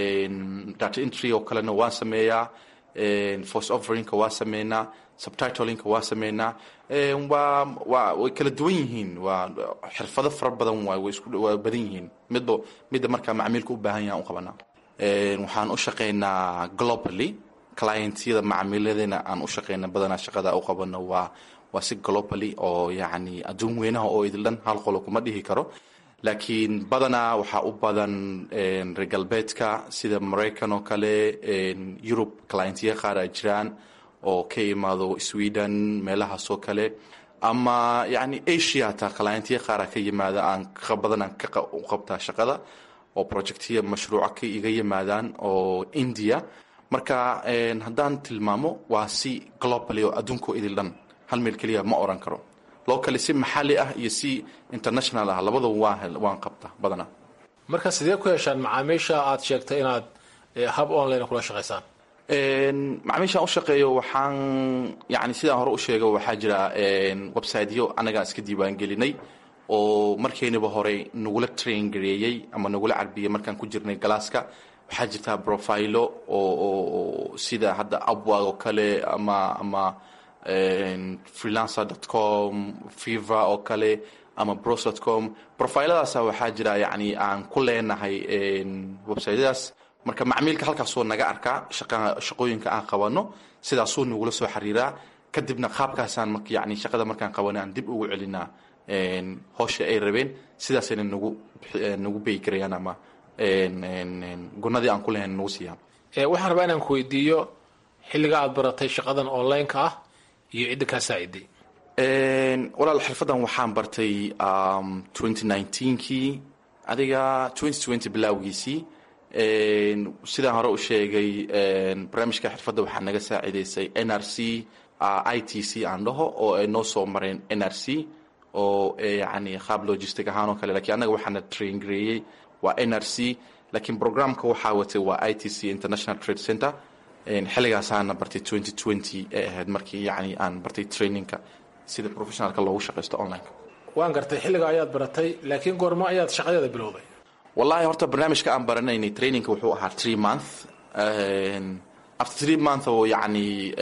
data entry oo kalena waan sameeyaa force offerinka waa sameynaa subtitlinka waa sameynaa waa waa way kala duwan yihiin waa xirfado fara badan waay way isku waa badan yihiin midba midda markaa macmiilka u baahan yahan u qabanaa waxaan u shaqaynaa globally clientyada macamiiladeena aan u shaqayna badanaa shaqada u qabano waa waa si globally oo yacni adduun weynaha oo idil dhan hal qolo kuma dhihi karo laakiin badanaa waxaa u badan reer galbeedka sida maraykan oo kale yurub clientya qaar ay jiraan oo ka imaado sweden meelahaasoo kale ama yacni asia hataa clientya qaara ka yimaada aan ka badanaan ka u qabtaa shaqada oo projectya mashruuca ka iga yimaadaan oo india marka haddaan tilmaamo waa si globally oo adduunko idil dhan hal meel keliya ma oran karo loo kale si maxalli ah iyo si international ah labadaba waan waan qabta badanaa marka sidee ku heshaan macaamiisha aad sheegtay inaad hab online kula shaqaysaan macmiishaan u shaqeeyo waxaan yani sidaan hore u sheega waxaa jira websiteyo annagaa iska diiwaan gelinay oo markeynaba hore nagula train gareeyey ama nagula carbiyey markaan ku jirnay galaaska waxaa jirtaa profilo oo sida hadda upwag oo kale ama ama freelancer com fever oo kale ama bros com profiladaasa waxaa jira yani aan ku leenahay websiteyadaas marka macmiilka halkaasoo naga arkaa shaqooyinka aan qabano sidaasuu nagula soo xiriiraa kadibna qaabkaasaan yani shaqada markaan qabano aan dib ugu celinaa howsha ay rabeen sidaasayna nagu nagu beyi karayaan ama gunadii aan ku lahayn nagu siiyaan waxaan rabaa inaan ku weydiiyo xilliga aad baratay shaqadan online-ka ah iyo cidda kaa saaciday walaal xirfadan waxaan bartay kii adiga bilaawgiisii sidaan hore u sheegay barnaamijka xirfadda waxaa naga saacidaysay n r c i t c aan dhaho oo ay noo soo mareen n r c oo yani qaab logistic ahaan oo kale lakiin annaga waxaana train gareeyey waa n r c laakiin programka waxaa watay waa i t c international trade center xilligaasaana bartay ee ahayd markii yani aan bartay trainingka sida professionalka loogu shaqaysto online waan gartay xilliga ayaad baratay laakiin goormo ayaad shaqadeeda bilowday wallahi horta barnaamijka aan baranaynay trainingka wuxuu ahaa three month after three month oo yani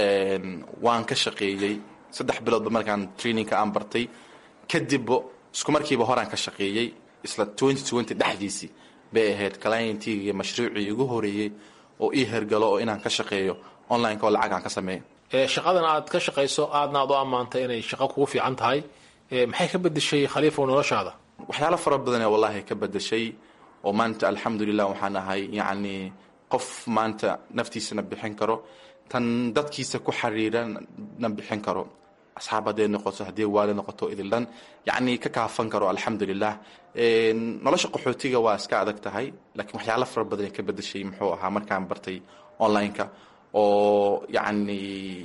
waan ka shaqeeyey saddex biloodba markaan trainingka aan bartay kadibba isku markiiba horaan ka shaqeeyey isla dhexdiisii bay ahayd clientigii mashruucii igu horeeyey oo ii hergalo oo inaan ka shaqeeyo online oo lacag aan ka sameeyo shaqadan aad ka shaqayso aadna aad u ammaantay inay shaqo kugu fiican tahay maxay ka bedeshay khaliifow noloshaada waxyaalo fara badanee wallahi ka bedeshay oo maanta alxamdulilah waxaan ahay yacni qof maanta naftiisana bixin karo tan dadkiisa ku xiriirana bixin karo asxaab hadday noqoto haddii waali noqoto idil dhan yacni ka kaafan karo alxamdulilah nolosha qaxootiga waa iska adag tahay laakiin waxyaalo fara badan ka bedeshay muxuu ahaa markaan bartay online-ka oo yacni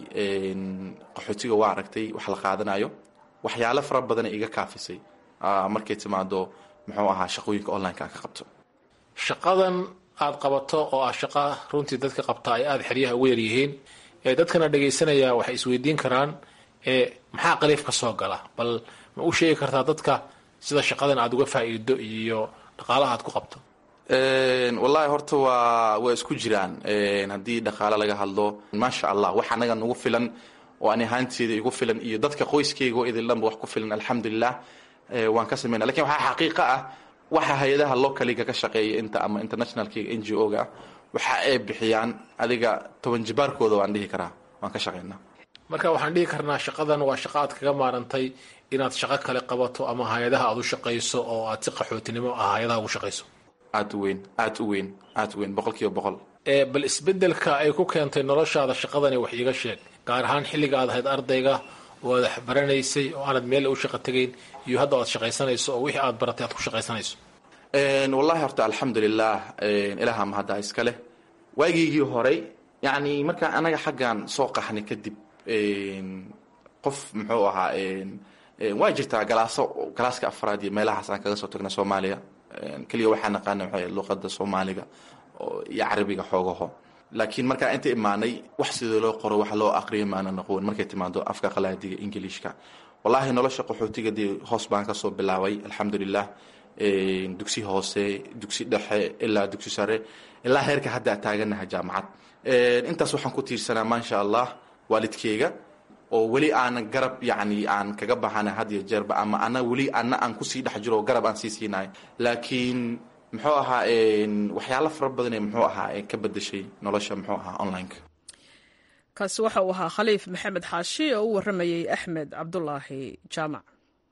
qaxootiga waa aragtay wax la qaadanayo waxyaalo fara badana iga kaafisay markay timaado muxuu ahaa shaqooyinka online-ka aan ka qabto shaqadan aad qabato oo ah shaqa runtii dadka qabta ay aada xeryaha ugu yaryihiin ee dadkana dhagaysanaya waxay isweydiin karaan maxaa qaliif ka soo gala bal ma u sheegi kartaa dadka sida shaqadan aada uga faa'iido iyo dhaqaalaha aad ku qabto wallahi horta waa waa isku jiraan haddii dhaqaale laga hadlo maasha allah wax anaga nagu filan oo ani ahaanteeda igu filan iyo dadka qoyskayga oo idin dhanba wax ku filan alxamdulilah waan ka sameyna lakin waxaa xaqiiqa ah waxa hay-adaha localiga ka shaqeeya inta ama internationalkiga n g o ga waxa ay bixiyaan adiga toban jibaarkooda waan dhihi karaa waan ka shaqeynaa marka waxaan dhihi karnaa shaqadan waa shaqo aad kaga maarantay inaad shaqo kale qabato ama hay-adaha aad u shaqayso oo aad si qaxootinimo ah hay-adaha ugu shaqayso aad u weyn aad u weyn aad u weyn boqol kiiba boqol bal isbedelka ay ku keentay noloshaada shaqadani wax iiga sheeg gaar ahaan xilliga aad ahayd ardayga oo aad waxbaranaysay oo aanad meel u shaqo tegayn iyo hadda aad shaqaysanayso oo wixii aad baratay aad ku shaqaysanayso wallahi horta alxamdulilah ilaha mahadda iska leh waagiygii horey yacni markaa anaga xaggan soo qaxnay kadib qof muxuu ahaa waa jirtaa galaaso galaaska afraad iyo meelahaas aan kaga soo tagna soomaaliya keliya waxaa naqaana waxay luqada soomaaliga iyo carabiga xoogaho laakiin markaa inta imaanay wax sidoo loo qoro wax loo aqriyo maana noqon markay timaado afka qalaadiga ingiliishka wallahi nolosha qaxootiga dee hoos baan kasoo bilaabay alxamdulilah dugsi hoose dugsi dhexe ilaa dugsi sare ilaa heerka hadda taaganaha jaamacad intaas waxaan ku tiirsanaa maasha allah waalidkeyga oo weli aana garab yani aan kaga baxana had iyo jeerba ama ana weli ana aan kusii dhex jiro garab aan sii siinayo laakiin muxuu ahaa waxyaalo fara badan ee muxuu ahaa ka bedeshay nolosha muxuu ahaa online-ka kaasi waxa uu ahaa khaliif maxamed xaashi oo u warramayey axmed cabdulaahi jaamac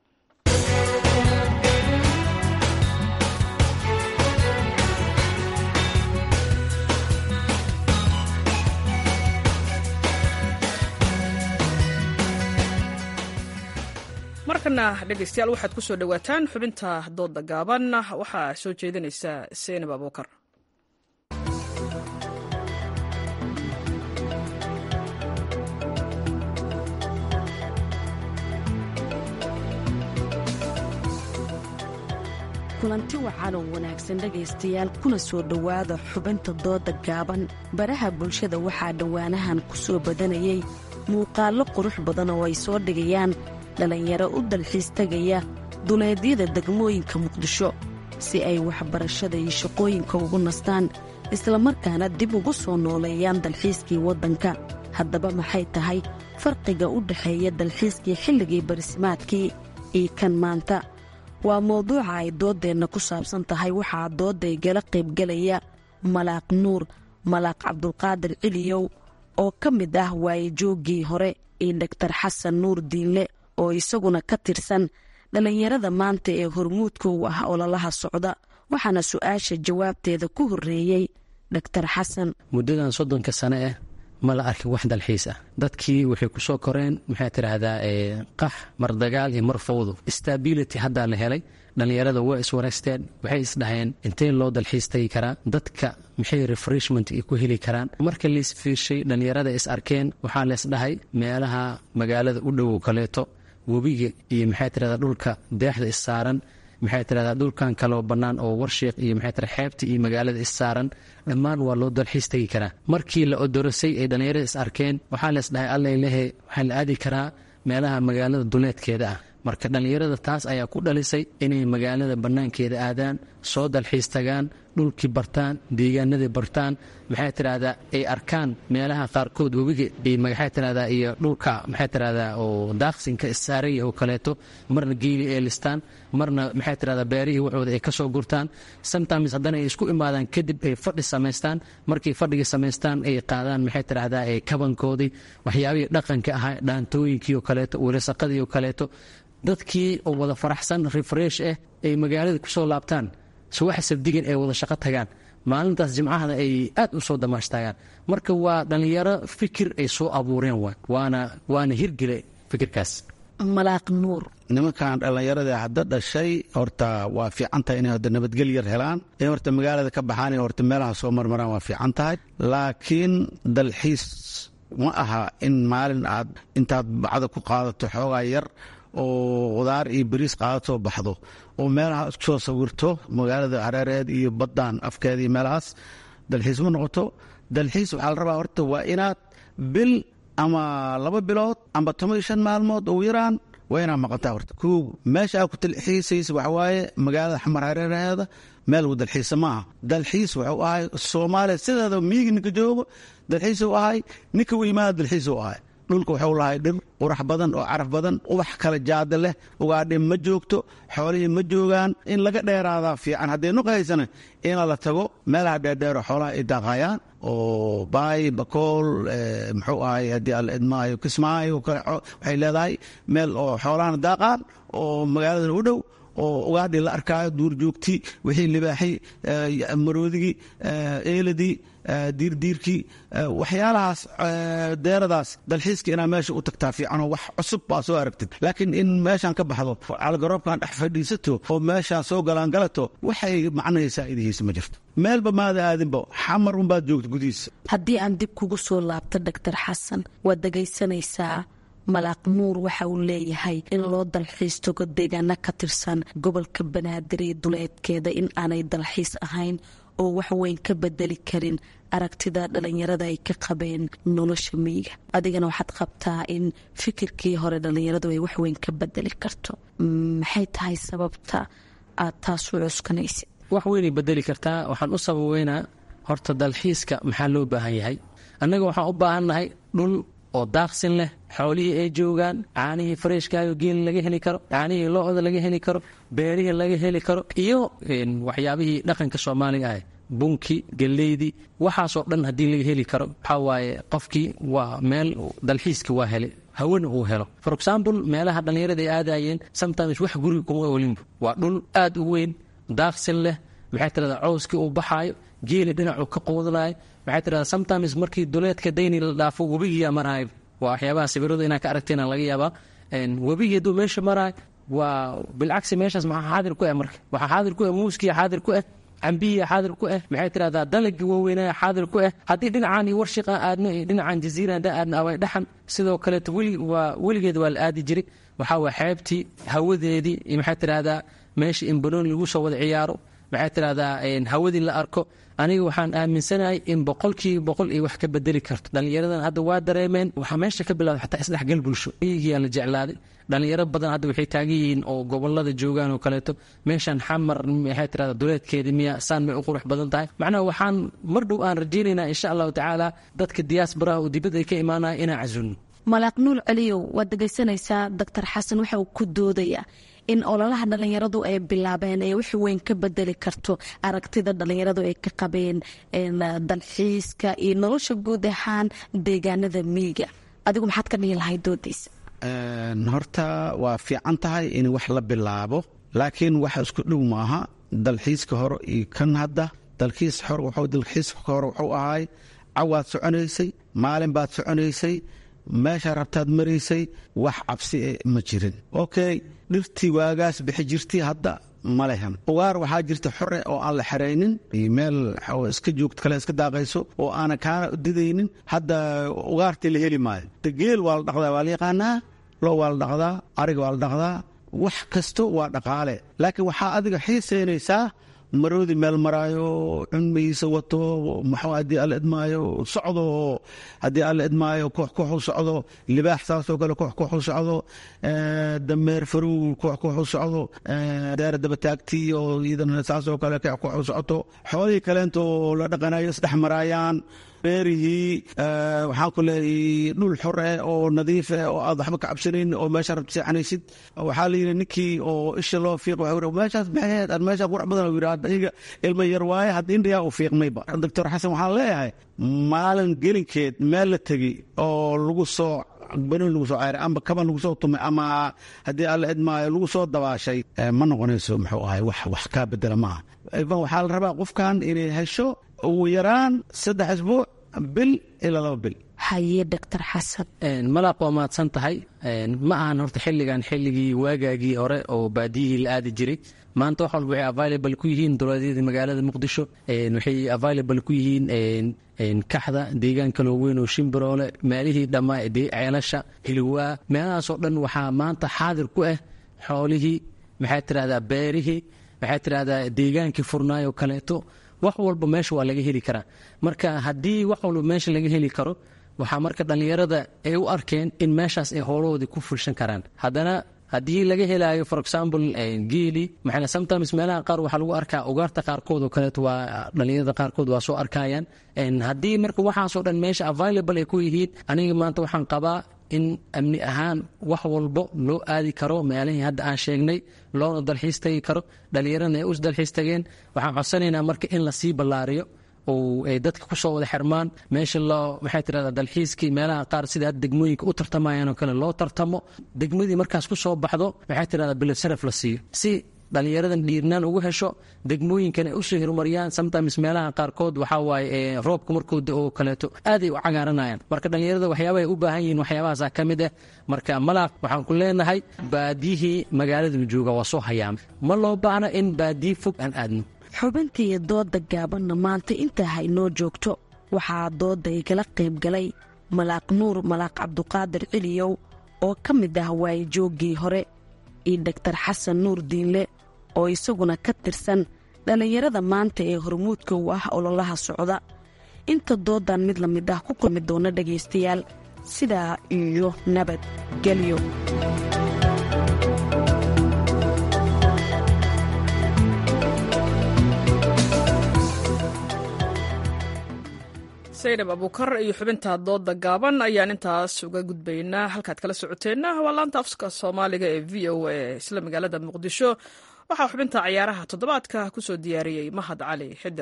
markana dhegeystayaal waxaad ku soo dhowaataan xubinta doodda gaaban waxaa soo jeedinaysa seenab abuukar kulanti wacan oo wanaagsan dhegaystayaal kuna soo dhowaada xubinta dooda gaaban baraha bulshada waxaa dhowaanahan ku soo badanayay muuqaallo qurux badan oo ay soo dhigayaan dhallinyaro u dalxiis tegaya duleedyada degmooyinka muqdisho si ay waxbarashada iyo shaqooyinka ugu nastaan islamarkaana dib ugu soo nooleeyaan dalxiiskii waddanka haddaba maxay tahay farqiga u dhexeeya dalxiiskii xilligii barisimaadkii iyo kan maanta waa mowduuca ay dooddeenna ku saabsan tahay waxaa doodday gala qaybgelaya malaaq nuur malaaq cabdulqaadir ciliyow oo ka mid ah waayejooggii hore iyo dhaktar xasan nuur diinle oo isaguna ka tirsan dhallinyarada maanta ee hormuudka u ah ololaha socda waxaana su-aasha jawaabteeda ku horreeyey dhaktar xasan muddadan soddonka sane ah ma la arkin wax dalxiis ah dadkii waxay ku soo koreen maxaa tidhaahdaa qax mar dagaal iyo mar fawdo stability haddaa la helay dhallinyarada waa iswareysteen waxay isdhaheen intee loo dalxiis tagi karaa dadka maxay refreshment ku heli karaan marka laisfiirshay dhallinyarada is arkeen waxaa leesdhahay meelaha magaalada u dhowow kaleeto webiga iyo maxaa tidhahdaa dhulka deexda is saaran maxay tidhahdaa dhulkan kaloo bannaan oo warsheekh iyo maxay tira xeebta iyo magaalada is saaran dhammaan waa loo dalxiis tegi karaa markii la odorosay ay dhallinyarada is arkeen waxaa lees dhahay allay lehe waxaa la aadi karaa meelaha magaalada duleedkeeda ah marka dhallinyarada taas ayaa ku dhalisay inay magaalada bannaankeeda aadaan soo dalxiis tagaan dhulkii bartaan deegaanadii bartaan maxay tidhahdaa ay arkaan meelaha qaarkood webiga iyo maxay tidhahdaa iyo dhulka maxay tidhahdaa oo daaqsinka issaaraya oo kaleeto marna geeli ay listaan marna maxay tidhahdaa beerihii waxooda ay ka soo gurtaan sometimes haddana ay isku imaadaan kadib ay fadhi samaystaan markay fadhigii samaystaan ay qaadaan maxay tidhahdaa ee kabankoodii waxyaabihii dhaqanka ahaa dhaantooyinkii oo kaleeto welasaqadii oo kaleeto dadkii oo wada faraxsan refresh ah ay magaalada kusoo laabtaan subaxa sabdigan ay wada shaqo tagaan maalintaas jimcahana ay aad u soo damaashtaagaan marka waa dhallinyaro fikir ay soo abuureen waana waana hirgele fikirkaas malaaq nuur nimankan dhallinyarada hadda dhashay horta waa fiican tahay inay hadda nabadgel yar helaan in horta magaalada ka baxaan in horta meelaha soo marmaraan waa fiican tahay laakiin dalxiis ma aha in maalin aad intaad bacda ku qaadato xoogaa yar oo khudaar iyo bariis qaadatoo baxdo oo meelaha isku soo sawirto magaalada hareereed iyo baddaan afkeeda iyo meelahaas dalxiis ma noqoto dalxiis waxaa la rabaa horta waa inaad bil ama laba bilood amba toban iyo shan maalmood ugu yaraan waa inaad maqantaa horta kow meesha aad ku dalxiisaysa waxa waaye magaalada xamar hareeraheeda meel uu dalxiisa maaha dalxiis wuxuu ahay soomaaliya sideeda miigi ninka joogo dalxiisuu ahay ninka u imaada dalxiisuu ahay dhulka wuxuu lahay dhir qurax badan oo caraf badan ubax kale jaada leh ugaadhi ma joogto xoolihii ma joogaan in laga dheeraadaa fiican haddee nuqa haysana ina la tago meelaha dheerdheero xoolaha ay daaqayaan oo baay bakool muxuu ahay haddii alla idmaayo kismaayo waxay leedahay meel oo xoolahana daaqaan oo magaaladan u dhow oo ugaadhi la arkaayo duur joogti wixii libaaxi maroodigii eeladii diirdiirkii waxyaalahaas deeradaas dalxiiska inaa meesha u tagtaa fiicanoo wax cusub baa soo aragtid laakiin in meeshaan ka baxdo calgaroobkan dhex fadhiisato oo meeshaan soo galaan galato waxay macnahaysaa idihiisa ma jirto meelba maada aadinba xamar unbaad joogta gudihiisa haddii aan dib kugu soo laabto dhaktar xasan waad dhegaysanaysaa malaaq nuur waxa uu leeyahay in loo dalxiis tago deegaano ka tirsan gobolka banaadir iyo duleedkeeda in aanay dalxiis ahayn oo wax weyn ka bedeli karin aragtida dhallinyarada ay ka qabeen nolosha miyiga adigana waxaad qabtaa in fikirkii hore dhallinyaradu ay wax weyn ka bedeli karto maxay tahay sababta aad taas u cuskanaysid wax weynay bedeli kartaa waxaan u sababeynaa horta dalxiiska maxaa loo baahan yahay annaga waxaan u baahannahay dhul oo daaqsin leh xoolihii ay joogaan caanihii fareeshkaayo geeli laga heli karo caanihii lo-da laga heli karo beerihii laga heli karo iyo waxyaabihii dhaqanka soomaaliga ah bunki galeydii waxaasoo dhan haddii laga heli karo waxaa waaye qofkii waa meel dalxiiska waa helay hawana uu helo for example meelaha dhallinyarada ay aadayeen sometimes wax guriga kuma olinba waa dhul aad u weyn daaqsin leh maxay tirahdaa cowskii uu baxaayo geeli dhinacuu ka quudanayo maxay tirahdaa sometimes markii duleedka dayni la dhaafo webigiyaa maraayo waa waxyaabaha sawiradu inaa ka aragteen laga yaabaa webigii hadduu meesha maraayo waa bilcagsi meeshaas maxaa xaadir ku ah marka waxaa xaadir ku ah muuskiya xaadir ku ah cambihiya xaadir ku ah maxay tirahdaa dalagii waaweynaya xaadir ku ah haddii dhinacaan iyo warshiqa aadno iyo dhinacan jaziira haddaan aadno away dhaxan sidoo kaleeto weli waa weligeed waa la aadi jiray waxaa waa xeebtii hawadeedii iyo maxay tirahdaa meesha in banooni lagu soo wada ciyaaro maxay tidhahdaa hawadii la arko aniga waxaan aaminsanahay in boqolkiiba boqol iyo wax ka bedeli karto dhallinyaradan hadda waa dareemeen waxaa meesha ka bilawda xataa isdhexgal bulsho iyagiyaa la jeclaaday dhallinyaro badan hadda waxay taagan yihiin oo gobolada joogaan oo kaleeto meeshan xamar maxay tirahda duleedkeeda miya saan may u qurux badan tahay macnaha waxaan mar dhow aan rajaynaynaa insha allahu tacaala dadka diyaasbaraha oo dibadda ay ka imaanaya inaan casunno malaaq nuul celiyow waad dhegaysanaysaa doctor xasan waxa uu ku doodayaa in ololaha dhallinyaradu ay bilaabeen ee wax weyn ka bedeli karto aragtida dhallinyaradu ay ka qabeen dalxiiska iyo nolosha guud ahaan deegaanada miyiga adigu maxaad ka dhihi lahay doodaysa horta waa fiican tahay in wax la bilaabo laakiin waxa isku dhow maaha dalxiiska hore iyo kan hadda dalxiiska hore wuxuu ahaay cawaad soconaysay maalin baad soconaysay meesha rabtaad maraysay wax cabsi ma jirin okay dhirtii waagaas bixi jirtay hadda ma lehan ugaar waxaa jirta xore oo aan la xeraynin meel iska joogto kale iska daaqayso oo aanan kaana didaynin hadda ugaartii la heli maayo geel waa la dhaqdaa waa la yaqaanaa loo waa la dhaqdaa ariga waa la dhaqdaa wax kasto waa dhaqaale laakiin waxaa adiga xiisaynaysaa maroodi meel maraayo cunmigiisa wato muxuu haddii alla idmaayo socdo haddii alla idmaayo koox koox u socdo libaax saasoo kale koox koox u socdo dameer farow koox koox u socdo daara dabataagtii oo iyadana saasoo kale koox koox u socoto xoolihii kaleento la dhaqanayo isdhex maraayaan beerihii waxaan ku leeyahay dhul xor eh oo nadiif eh oo aad waxba ka cabsanayn oo meesha rabta seexanaysid waxaa la yidhi ninkii oo isha loo fiiq waxa yidhi meeshaas maxayd aan meesha qurac badan yidhi hadda iyaga ilma yar waaye hadda indhiyaa u fiiqmayba doctor xasan waxaan leeyahay maalin gelinkeed meel la tegi oo lagu soo banooni lagu soo ceyray amba kaban lagu soo tumay ama haddii alla idmaayo lagu soo dabaashay ma noqonayso muxuu ahay wax wax kaa bedela maaha ivan waxaa la rabaa qofkan inay hesho ugu yaraan saddex isbuuc bil ilaa laba bil haye doctor xasan malaaq waa mahadsan tahay ma ahan horta xilligan xilligii waagaagii hore oo baadiyihii la aadi jiray maanta wax walba waxay available ku yihiin dowladyada magaalada muqdisho waxay available ku yihiin kaxda deegaan kaloo weyn oo shimbiroole meelihii dhammaa ceelasha hilwaa meelahaasoo dhan waxaa maanta xaadir ku ah xoolihii maxay tidhahdaa beerihii maxay tidhahdaa deegaankii furnaayoo kaleeto wax walba meesha waa laga heli karaa marka haddii wax walba meesha laga heli karo waxaa marka dhallinyarada ay u arkeen in meeshaas ay howlahoodii ku fulshan karaan haddana haddii laga helaayo for example geeli maxaa sometimes meelaha qaar waxaa lagu arkaa ugaarta qaarkood oo kaleeto waa dhallinyarada qaarkood waa soo arkayaan haddii marka waxaasoo dhan meesha available ay ku yihiin aniga maanta waxaan qabaa in amni ahaan wax walbo loo aadi karo meelihii hadda aan sheegnay loona dalxiis tagi karo dhallinyarana ay us dalxiis tageen waxaan codsanaynaa marka in lasii ballaariyo oo ay dadka kusoo wada xirmaan meesha loo maxay tirahdaa dalxiiskii meelaha qaar sida hadda degmooyinka u tartamayaan oo kale loo tartamo degmadii markaas ku soo baxdo maxay tirahdaa bilad saraf la siiyo si dhallinyaradan dhiirnaan ugu hesho degmooyinkan ay usoo horumariyaan sometimes meelaha qaarkood waxaa waaye roobka markuu da oo kaleeto aaday u cagaaranayaan marka dhallinyarada waxyaabaha ay u baahan yihiin waxyaabahaasaa ka mid ah marka malaaq waxaan ku leenahay baadiyihii magaalada jooga waa soo hayaama ma loo baahna in baadiyi fog aan aadno xubintiiyo dooda gaabanna maanta intaa haynoo joogto waxaa dooda igala qayb galay malaaq nuur malaaq cabduqaadir ciliyow oo ka mid ah waayijooggii hore iyo doktar xasan nuur diinle oo isaguna ka tirsan dhallinyarada maanta ee hormuudka u ah ololaha socda inta doodan mid la mid ah ku kulmi doona dhegaystayaal sidaa iyo nabad gelyo saydhab abuukar iyo xubinta dooda gaaban ayaan intaas uga gudbaynaa halkaad kala socoteenna waa laanta afska soomaaliga ee v o a isla magaalada muqdisho waxaa xubinta ciyaaraha toddobaadka ku soo diyaariyey mahad cali xidir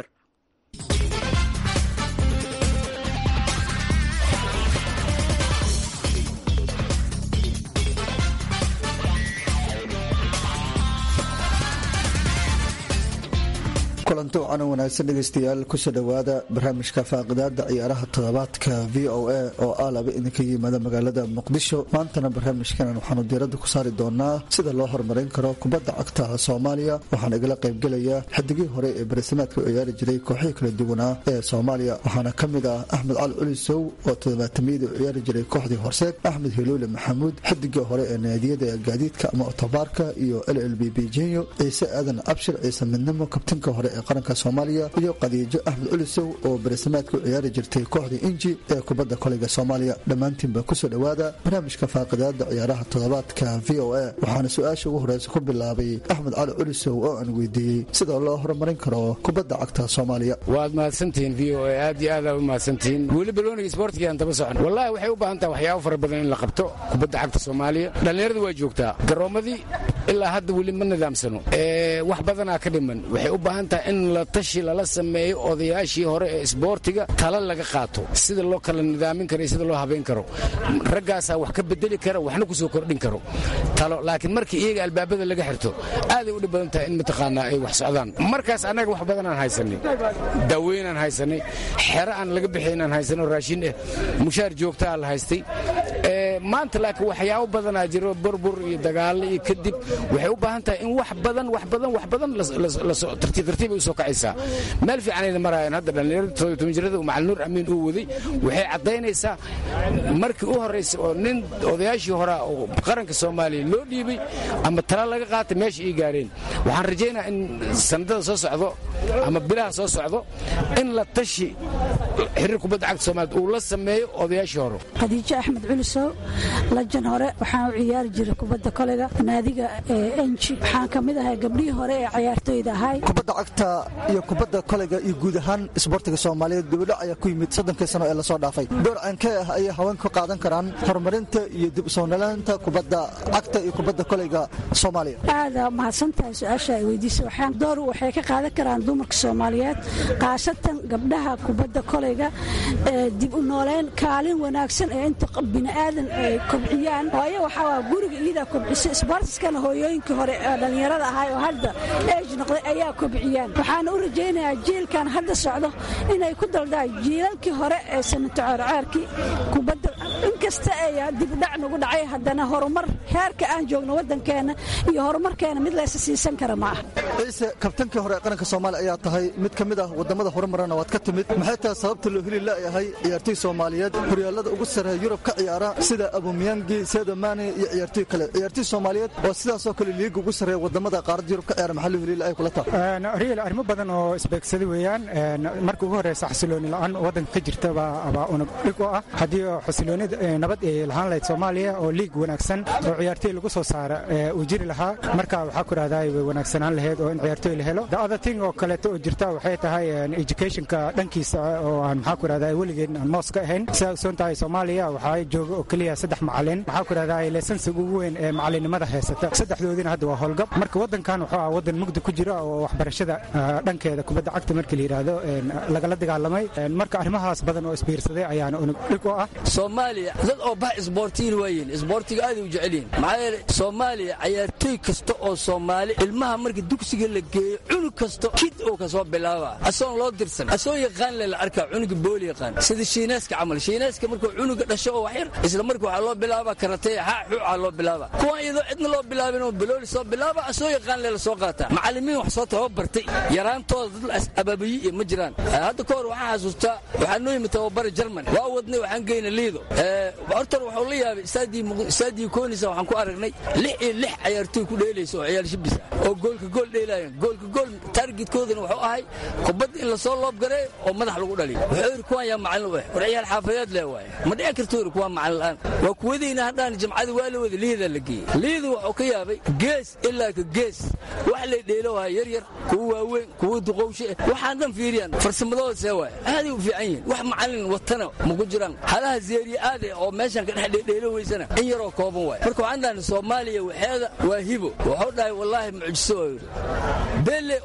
kulanti wacan wanaagsan dhegaystayaal kusoo dhowaada barnaamijka faaqidaada ciyaaraha toddobaadka v o a oo ah laba idinka yimaada magaalada muqdisho maantana barnaamijkan waxaanu diiradda ku saari doonaa sida loo horumarin karo kubadda cagta soomaaliya waxaana igala qaybgelaya xidigii hore ee barasimaadka u ciyaari jiray kooxihii kala duwanaa ee soomaaliya waxaana ka mid ah axmed cali culisow oo toddobaatamiyadii u ciyaari jiray kooxdii horseed axmed hiluule maxamuud xidigii hore ee naadiyada gaadiidka ama otobaarka iyo l l b b jenyo ciise aadan abshir ciise midnimo kabtanka hore ee qaranka soomaaliya iyo qadiijo axmed culisow oo barasamaadka u ciyaari jirtay kooxdii inji ee kubadda koleyga soomaaliya dhammaantiinba kusoo dhowaada barnaamijka faaqidaada ciyaaraha toddobaadka v o a waxaana su-aasha ugu horeysa ku bilaabay axmed cali culisow oo aan weydiiyey sida loo horumarin karo kubadda cagta soomaaliya waad mahadsantihiin v o a aad iyo aad u mahadsantihiin weli balooniga isboortigaan daba socon wallahi waxay u baahan tahay waxyaabo fara badan in la qabto kubadda cagta soomaaliya dhallinyaradu waa joogtaa garoommadii ilaa hadda weli ma nidaamsano wax badanaa ka dhiman waxay u baahan tahay in la tashi lala sameeyo odayaashii hore ee isboortiga tala laga qaato sida loo kala nidaamin karo iyo sida loo habayn karo raggaasaa wax ka bedeli kara waxna ku soo kordhin karo talo laakiin markii iyaga albaabada laga xirto aaday u dhib badan tahay in mataqaanaa ay wax socdaan markaas annaga wax badanaan haysanay daaweynaan haysanay xero aan laga bixinaan haysanay oo raashin eh mushaar joogtaa la haystay maanta laakiin waxyaabo badanaa jiro burbur iyo dagaallo iyo kadib waxay u baahan tahay in wax badan wax badan wax badan tartiib tartiib ay u soo kacaysaa meel fiicanayna maraayaan hadda dhallinyarada todoban jirada macalin nuur amiin uu waday waxay caddaynaysaa markii u horraysay oo nin odayaashii horaa oo qaranka soomaaliya loo dhiibay ama tala laga qaatay meesha ii gaareen waxaan rajaynaa in sanadada soo socdo ama bilaha soo socdo in la tashi xiriir kubadda cagta soomaaliyed uu la sameeyo odayaashii hore khadiijo axmed culisow lajan hore waxaan u ciyaari jiray kubadda koleyga naadiga enji waxaan ka mid ahay gabdhihii hore ee cayaartooyda ahay kubadda cagta iyo kubadda koleyga iyo guud ahaan isboortiga soomaaliyeed dibudhac ayaa ku yimid soddonkii sano ee lasoo dhaafay door ceenkee ah ayay haweenka ka qaadan karaan horumarinta iyo dib usoonalaanta kubadda cagta iyo kubadda koleyga soomaaliya aada mahadsantahay su-aasha ay weydiisa waxaan door waxay ka qaadan karaan dumarka soomaaliyeed khaasatan gabdhaha kubadda koleyga ee dib u nooleyn kaalin wanaagsan ee inta bini'aadan ay kobciyaan waayo waxaa guriga iyadaa kobcisay isboortiskana hooyooyinkii hore ee dhallinyarada ahay oo hadda eej noqday ayaa kobciyaan waxaana u rajaynayaa jiilkan hadda socdo inay ku daldaan jiilalkii hore ee sanatocoorceerkii kubadda inkasta ay dibudhac nagu dhacay haddana horumar heerka aan joogno waddankeenna iyo horumarkeena mid laysa siisan kara ma aha ciise kabtankii hore ee qaranka soomaaliya ayaa tahay mid ka mid ah wadamada horumarana waad ka timid maxay tahay sababta loo heli la'yahay ciyaartoy soomaaliyeed horyaalada ugu sarreeya yurub ka ciyaara sida abumiyangi sedomani iyo ciyaartoy kale ciyaartoy soomaaliyeed oo sidaasoo kale liiga ugu sarreeya wadamada qaaradda yurub ka ciyaara maxaa loo heli la'ay kula tahay riil arrimo badan oo isbeegsaday weeyaan marka ugu horreysa xasilooni la'aan waddanka ka jirta baa unug dhig u ah haddii xasilooni nabad ay lahaan lahayd soomaaliya oo liig wanaagsan oo ciyaartoy lagu soo saara uu jiri lahaa marka waxaa ku rahdaa way wanaagsanaan lahayd oo in ciyaartoy la helo the other thing oo kaleeto oo jirta waxay tahay educationka dhankiisa oo aan maxaa ku rahdaa weligeen aan moos ka ahayn sidaa ogsoon tahay soomaaliya waxaa jooga oo keliya saddex macalin waxaa ku rahdaa leesansiga ugu weyn ee macalinimada haysata saddexdoodiina hadda waa howlgab marka waddankan wuxuu ah waddan mugdi ku jira oo waxbarashada dhankeeda kubadda cagta markii la yidhaahdo lagala dagaalamay marka arrimahaas badan oo isbiirsaday ayaana unug dhig u ah soomaaliya dad oo bax isboortiyin waayiin isboortiga aaday u jecel yihin maxaa yeele soomaaliya cayaartooy kasta oo soomaali ilmaha marka dugsiga la geeyo cunug kasta kid oo kasoo bilaaba asoon loo dirsan asoo yaqaan le la arkaa cunuga booli yaqaan sida shiinaaska camal shiinaaska markuu cunuga dhasho oo waxyar isla marka waxaa loo bilaaba karatee haa xuuca loo bilaaba kuwan iyadoo cidna loo bilaabin oo balooli soo bilaaba asoo yaqaan le la soo qaataa macallimiin wax soo tababartay yaraantooda dad ababiyi iyo ma jiraan hadda ka hor waxaan xasuustaa waxaa noo yimid tababara jerman waa wadnay waxaan geyna liido hortar wuxuu la yaabay istaadii koonisa waxaan ku aragnay lix iyo lix cayaartooy ku dheelaysa oo ciyaal shibis ah oo goolka gool dheelaayeen goolka gool targetkoodana wuxuu ahay kubadda in lasoo loobgareeyo oo madax lagu dhaliyo wuxuu yidhi kuwan yaa macallin u ah war ciyaal xaafadeed leh waaye ma dhici karto yidhi kuwaan macallin la'aan waa kuwadayna haddaan jamcada waa la wada liidaa la geeyey liidu wuxuu ka yaabay gees ilaa ka gees wax lay dheelo wahay yar yar kuwa waaweyn kuwa duqowshe waxaan dhan fiiriyaan farsamadooda see waay aaday u fiican yihiin wax macallin watana maku jiraan halaha zeeriye aade oo meeshan ka dhex dheelo weysana in yaroo kooban waay marka waxaan dhahnay soomaaliya waxeeda waa hibo wuxuu dhahay wallaahi mucjiso waa yidhi belle oo jirana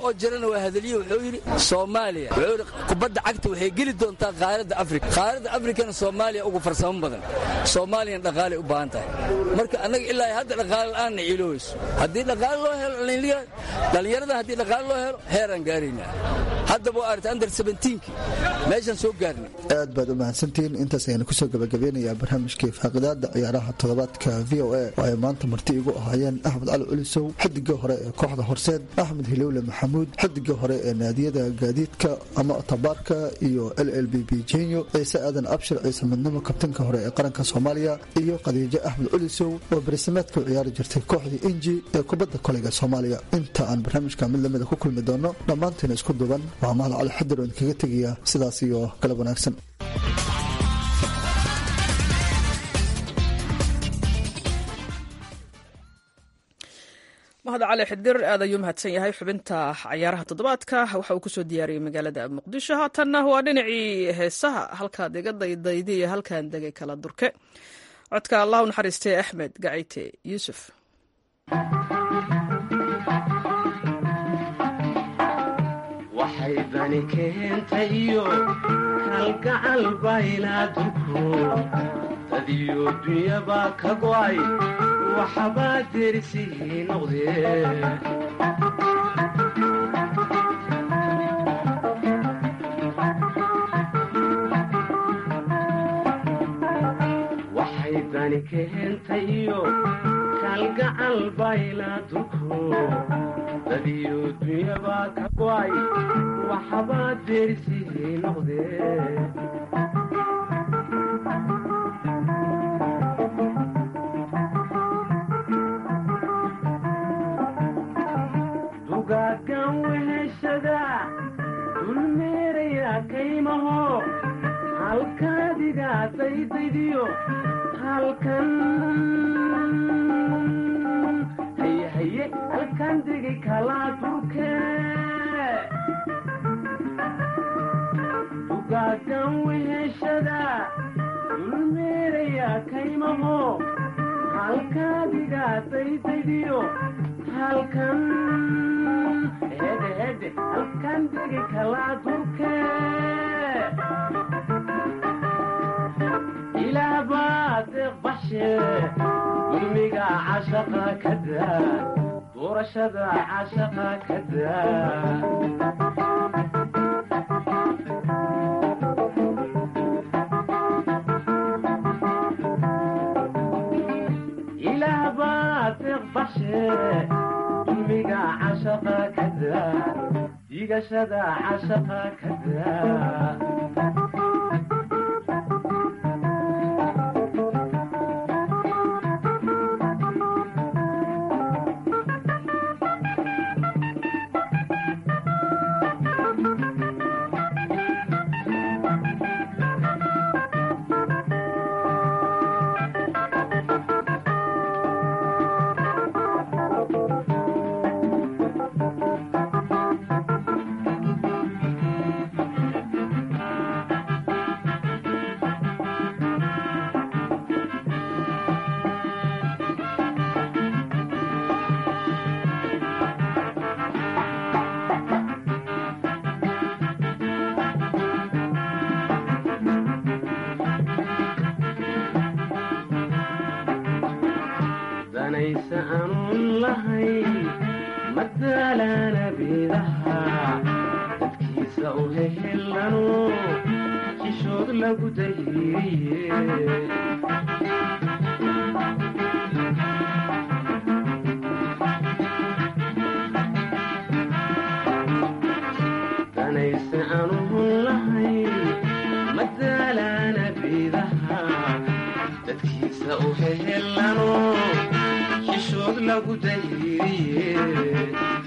kalena waa hadaliye wuxuu yidhi soomaaliya wuxuu yidhi kubadda cagta waxay geli doontaa qaaradda afrika qaaradda afrikana soomaaliya ugu farsamo badan soomaaliyana dhaqaalay u baahan tahay marka annaga ilaa hadda dhaqaale la'aanna ciiloweyso haddii dhaqaale loo helo dhallinyarada haddii dhaqaale loo helo heeraan gaaraynaa haddaba waa aragtay under seventeenki meeshaan soo gaarnay aad baad u mahadsantihiin intaas ayaan kusoo gabagabeynayaa barnaamijkii faaqidaada ciyaaraha toddobaadka v o a oo ay maanta marti igu ahaayeen axmed cali culisow xidigii hore ee kooxda horseed axmed hilowle maxamuud xidigii hore ee naadiyada gaadiidka ama tabaarka iyo l l b b jenyo ciise aadan abshir ciise midnimo kabtanka hore ee qaranka soomaaliya iyo khadiijo axmed culisow oo barisameedka u ciyaari jirtay kooxdii inji ee kubadda koleyga soomaaliya inta aan barnaamijka mid lamida ku kulmi doono dhammaantiina isku duban waa mahad cali xadir oo idinkaga tegaya sidaas iyo galab wanaagsan mahad cali xidir aad ayuu mahadsan yahay xubinta cayaaraha toddobaadka waxa uu kusoo diyaariyey magaalada muqdisho haatanna waa dhinacii heesaha halkaad iga daydaydi iyo halkaan degay kala durke codka allah u naxariistay axmed gacite yuusuf waxay dani keentayo kalgacal baylaaduku dadiyo dunyabaa ka go'ay waxbaa derisihii noqdee waxay dani keentayo kalgacal baylaaduku dadiyo dunyabaa ka go'ay waxbaa derisihii noqdee dugaagan weheshada dulmeeraya kaymaho halkaadiga daydaydiyo halkan hayehaye halkan degi kalaa durke dugaagan weheshada dulmeeraya kaymaho halkaadiga daydaydiyo halkan hedhe hedhe halkan degi kalaa durke ilaah baa deeq baxshe dulmiga cashaqa ka daa doorashada cashaqa ka daa ilaah baa deeq baxshe dulmiga cashaqa ka daa digashada cashaqa ka daa danaysa aanun lahayn madaalana beedaha dadkiisa u hehelano jishood lagu dayriye danaysa aanun lahayn madaalana beedaha dadkiisa u hehelano jishood lagu dayriye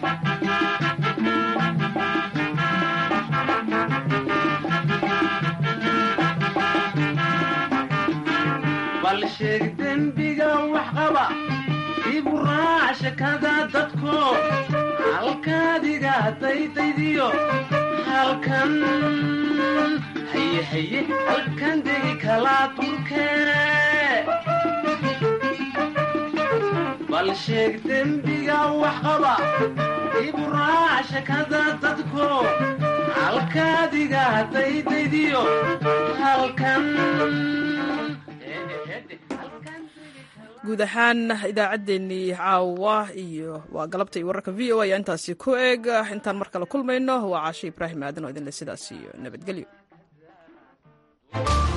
bal sheeg dembiga wax qaba ibu raac shakada dadko halkaadiga daydaydiyo halkan haye haye halkan degi kalaa durke bal sheeg dembiga wax qaba iburaac shakada dadko halkaadiga daydaydiyo halkan guud ahaan idaacaddeenii caawa iyo waa galabta iyo wararka v o ayaa intaasi ku eeg intaan mar kale kulmayno waa caashe ibraahim aadan oo idinle sidaas iyo nabadgelyo